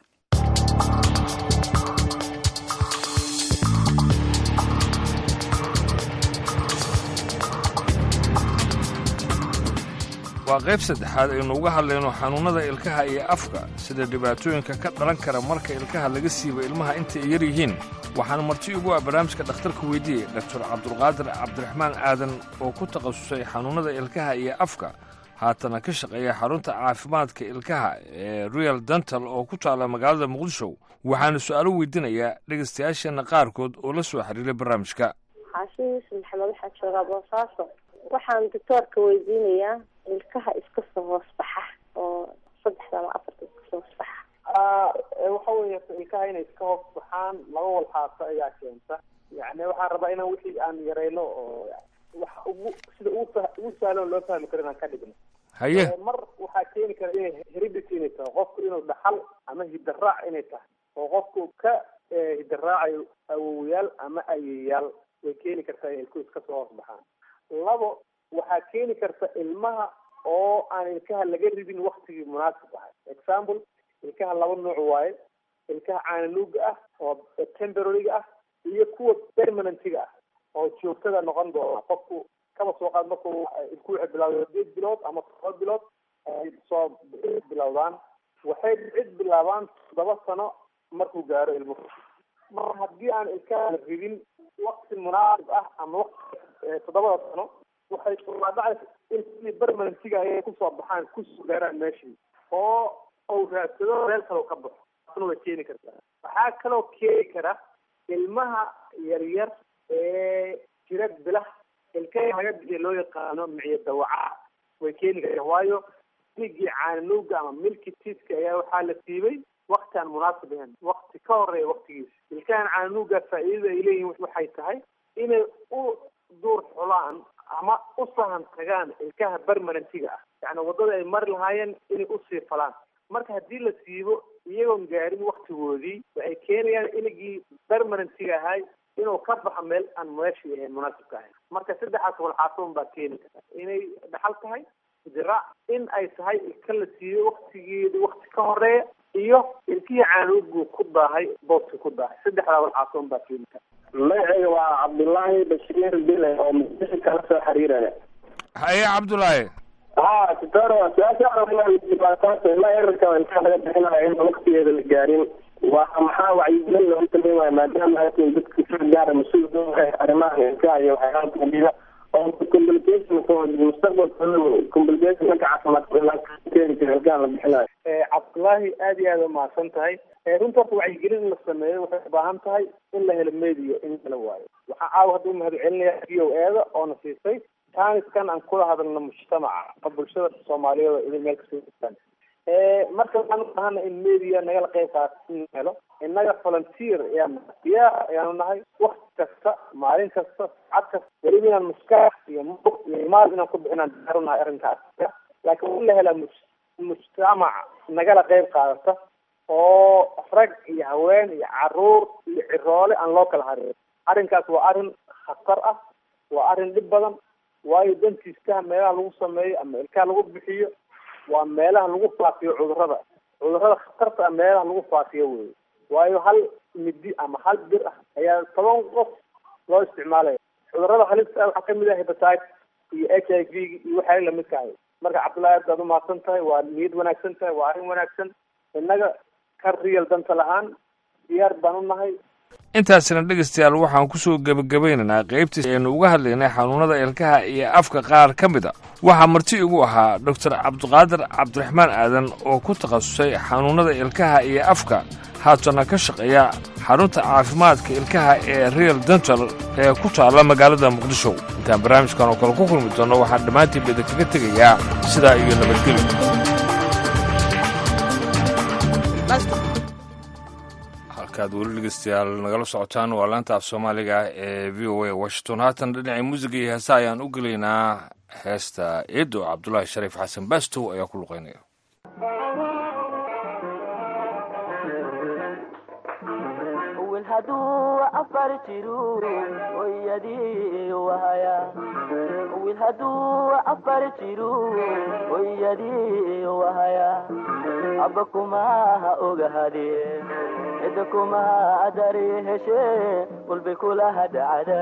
waa qayb saddexaad aynu uga hadlayno xanuunnada ilkaha iyo afka sida dhibaatooyinka ka dhalan kara marka ilkaha laga siibo ilmaha intay yar yihiin waxaana marti ugu ah barnaamijka dhakhtarka weydiiyey doktor cabdulqaadir cabdiraxmaan aadan oo ku takhasusay xanuunnada ilkaha iyo afka haatana ka shaqeeya xarunta caafimaadka ilkaha ee royal dental oo ku taalla magaalada muqdisho waxaana su'aalo weydiinayaa dhegaystayaasheenna qaarkood oo la soo xiriiray barnaamijka xaashin yuusuf maxamed waxaa joogaa boosaaso waxaan doctoorka weydiinayaa ilkaha iska soo hoos baxa oo saddexda ama afarta iska soo hoos baxa waxa weeye ilkaha inay iska hoos baxaan laba walxaaso ayaa keenta yani waxaan rabaa inaan wixii aan yarayno oo wax ugu sida ugu fa- ugu sahlan loo fahmi karo inaan ka dhigno haye mar waxaa keeni kara inay heredity inay tahay qofku inuu dhaxal ama hidaraac inay tahay oo qofku ka hidaraacayo awowayaal ama ayeyaal way keeni kartaa inay ilkuhu iska soo hoos baxaan labo waxaa keeni karta ilmaha oo aan ilkaha laga ridin waktigii munaasib ahay example ilkaha laba nuuc waaye ilkaha caananuuga ah oo temporaryga ah iyo kuwa permanentiga ah oo joogtada noqon doona qofku kaba soo qaad markuu ilku waxay bilawda sideed bilood ama todoba bilood ay soo bilowdaan waxay cid bilaabaan toddoba sano markuu gaaro ilmuhu mar haddii aan ilkaha la ridin wakti munaasib ah ama wakti toddobada sano waxay dhacaysa in sidii permanentiga ayay kusoo baxaan kusoo gaaraan meeshii oo uu raadsado meel kaloo ka baxo taasna way keeni kartaa waxaa kaloo keeni kara ilmaha yaryar ee jira bilah ilkaha laga bixiya loo yaqaano miciyo dawaca way keeni kartaa waayo digii caananuuga ama milki tiska ayaa waxaa la siibay wakti aan munaasib ahayn wakti ka horeeya waktigiisa ilkahan caananuuga faa'iidada ay leeyihin waxay tahay inay u duur xulaan ama u sahan tagaan ilkaha permanentiga ah yani waddada ay mari lahaayeen inay usii falaan marka haddii la siibo iyagoon gaarin waktigoodii waxay keenayaan iligii permanentiga ahay inuu ka baxo meel aan meeshii ahayn munaasibka ahayn marka saddexaas walxaasoon baa keeni karta inay dhaxal tahay diraac in ay tahay ilka la siiyo waktigeeda wakti ka horeeya iyo ilkihii caanugu ku daahay booski ku daahay saddexdaa walxaasoon baa keeni karta magacayga waa cabdullaahi bashiir bile oo muqdisho kala soo xiriiraya haye cabdulaahi ha sitoro su-aasha dhibaataata ilaa erarka ilkaha laga bixinayo in waktigeeda la gaarin waa maxaa wacyigelin loogu sameyn waayo maadaama atin dadka si gaara mas-uul ka wahay arrimaha ilkaha iyo waxyaalaha kamida oo complication mustaqbalkooda complication dhanka caafimaadka keeni kara ilkaha la bixinayo cabdullaahi aad iyo aad umahadsan tahay runta horta wacyigelin in la sameeyo waxay u baahan tahay in la helo media in la waayo waxaa caawa hadda umahad celinaya v o eeda oona siisay taaniskan aan kula hadalno mujtamaca oo bulshada soomaaliyeed oo idin meel kasoo jirtaan marka waxaan u baahana in media nagala qeyb qaata in la helo innaga volunteer ayaan diyaar ayaanu nahay wakti kasta maalin kasta saacad kasta weliba inaan maskax iyo muq iyo maal inaan ku bixinaan diyaar u nahay arrinkaas laakiin waa in la helaa mujtamac nagala qeyb qaadata oo rag iyo haween iyo caruur iyo ciroole aan loo kala harin arrinkaas waa arrin khatar ah waa arrin dhib badan waayo dantiiskaha meelaha lagu sameeyo ama ilkaha lagu bixiyo waa meelaha lagu faafiyo cudurrada cudurrada khatarta ah meelaha lagu faafiyo wey waayo hal midi ama hal bir ah ayaa toban qof loo isticmaalaya cudurrada halista ah waxaa kamid ah hepatite iyo h i v iyo waxyaala lamidka ahay marka cabdullahi aad baad umahadsan tahay waa niyad wanaagsan tahay waa arrin wanaagsan innaga ka riyal danta lahaan diyaar baan u nahay intaasina dhegaystayaal waxaan ku soo gebagabaynaynaa qaybtii aynu uga hadlaynay xanuunada ilkaha iyo afka qaar ka mid a waxaa marti igu ahaa doctor cabdiqaadir cabdiraxmaan aadan oo ku takhasusay xanuunada ilkaha iyo afka haatana ka shaqeeya xarunta caafimaadka ilkaha ee real dental ee ku taalla magaalada muqdisho intaan barnaamijkan oo kale ku kulmi doonno waxaan dhammaantiinba idinkaga tegayaa sidaa iyo nabadgelyo halkaad weli dhegeystayaal nagala socotaan waa laanta af soomaaliga ee v o a washington haatan dhinacii muusiga iyo heesa ayaan u gelaynaa heesta eedo cabdulaahi shariif xasan baastow ayaa ku luqeynaya haduu afar jiru oyadii wahaya wil haduu afar jiru oyadii wahaya aba kumaha ogahade cida kumaha dari heshe walbay kulaha dhacda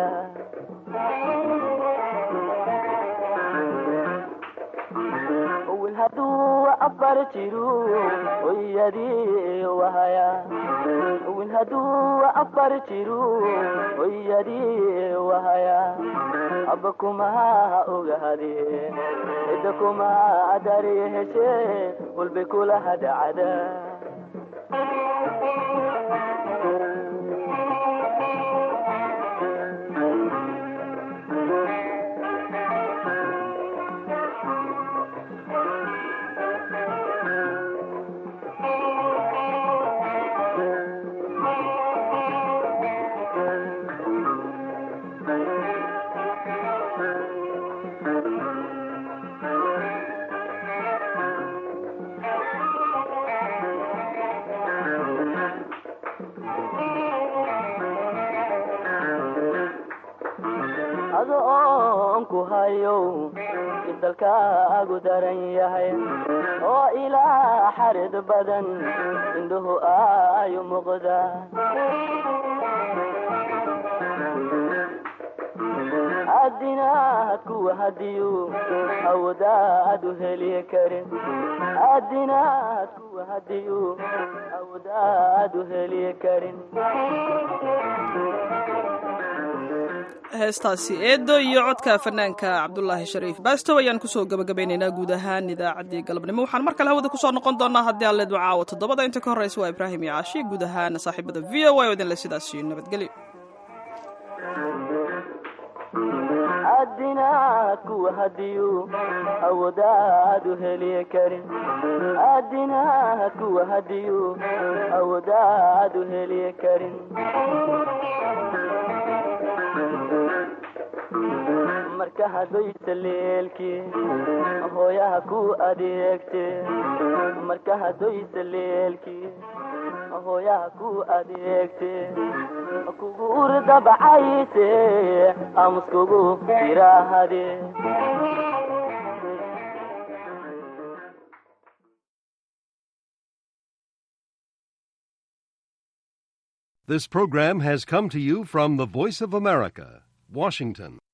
wil haduu afar jiru oyadii wahaya wil haduu afar jiru oyadii wahaya aba kumaha ogahade cida kumaha dari heshe walbay kulaha dhacda ado oon ku hayo isdalkaagu daran yahay oo ilaa xarid badan indhuhu ayu muuqda adinaad kuwa hadiyu awdaad u heli karin adinaad kuwa hadiyu awdaad u heli karin heestaasi eedo iyo codka fanaanka cabdulaahi shariif baastow ayaan kusoo gabagabaynaynaa guud ahaan idaacaddii galabnimo waxaan mar kale hawada kusoo noqon doonaa haddii aan leedma caawo toddobada inta ka horreysa waa ibraahim iyo caashi guud ahaan saaxiibada v o a oo idinle sidaasi nabadgelyo adinaad kuwa hadiyu awdaad u heli karin adinaad kuwa hadiyu awdaad u heli karin marka hadoysa leelkii hooyaha ku adeegte marka hadoysa leelkii hooyaha ku adeegte kugu urdabacayse amuskugu jiraahade This program has come to you from the Voice of America, Washington.